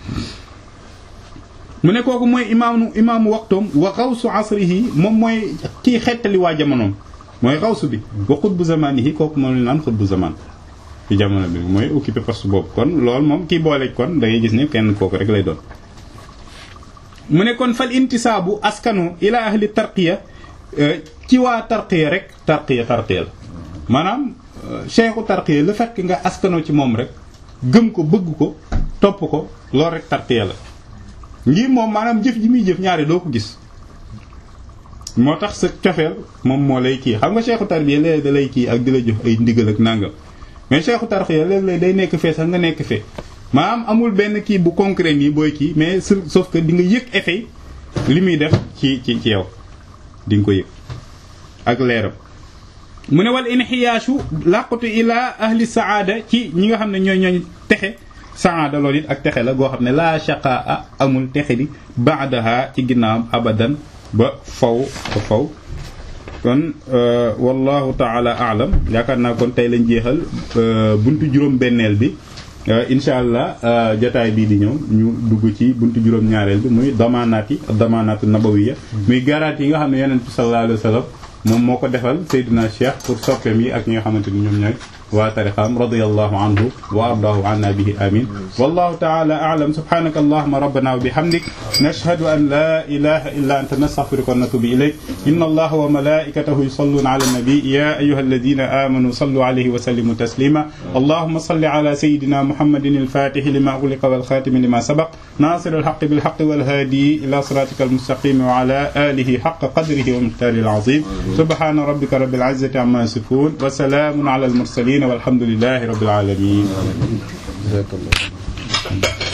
mu ne kooku mooy imaamu imaamu waxtoom wa xawsu asrihi moom mooy kii xettali waa jamonoom mooy xawsu bi wa xutbu zamanihi kooku moom la naan xutbu zaman ci jamono bi mooy occupé poste boobu kon loolu moom kii boole kon da ngay gis ne kenn kooku rek lay doon mu ne kon fal intisaabu askanu ila ahli tarqiya ci waa tarqiya rek tarqiya tarqiya la maanaam cheikhu tarqiya la fekk nga askanoo ci moom rek gëm ko bëgg ko topp ko loolu rek tarqiya la ngir moom maanaam jëf ji muy jëf ñaari doo ko gis moo tax sa cofeel moom moo lay kii xam nga cheikhu tarbiya léeg da lay kii ak di la jox ay ndigal ak nàngam mais cheikhu tarqiya léeg-léeg day nekk fee sax nga nekk fee maanaam amul benn kii bu concret nii booy kii mais sauf que di nga yëg effet li muy def ci ci ci yow di nga ko yëg ak leeram mu ne wal inxiyaashu làqatu ila ahli saada ci ñi nga xam ne ñooy ñooñ texe saada loolu it ak texe la goo xam ne laa shaqaa amul texe di baadaha ci ginnaawam abadan ba faw ba faw kon wallahu taala aalam yaakaar naa kon tey lañ jeexal buntu juróom benneel bi incha allah jotaay bii di ñëw ñu dugg ci buntu juróom-ñaareel bi muy damaanaat yi damaanaatu nabawiya muy garanti yi nga xam ne yonent bi sallallahu alayhi wa sallam moom moo ko defal Seydina Cheikh pour soppeem yi ak ñi nga xamante ni ñoom ñooy waa tarixaam radiyallahu anhu wa ardaahu anna bihi amin wallahu taala a'lam subhanaka allahumma rabbana wa bihamdik nashhadu an la ilaha illa anta nastaghfiruka wa natubu ilayk inna allaha wa malaikatahu yusalluna ala nabi ya ayyuha alladhina amanu sallu alayhi wa sallimu taslima allahumma salli ala sayyidina muhammadin al-fatih lima ughliqa wal khatim lima sabaq nasir al-haqq bil haqq wal hadi ila siratika al-mustaqim wa ala alihi haqqa qadrihi wa miqdarihi al-azim subhana rabbika rabbil izzati amma yasifun wa salamun ala al-mursalin والحمد لله رب العالمين جزاك الله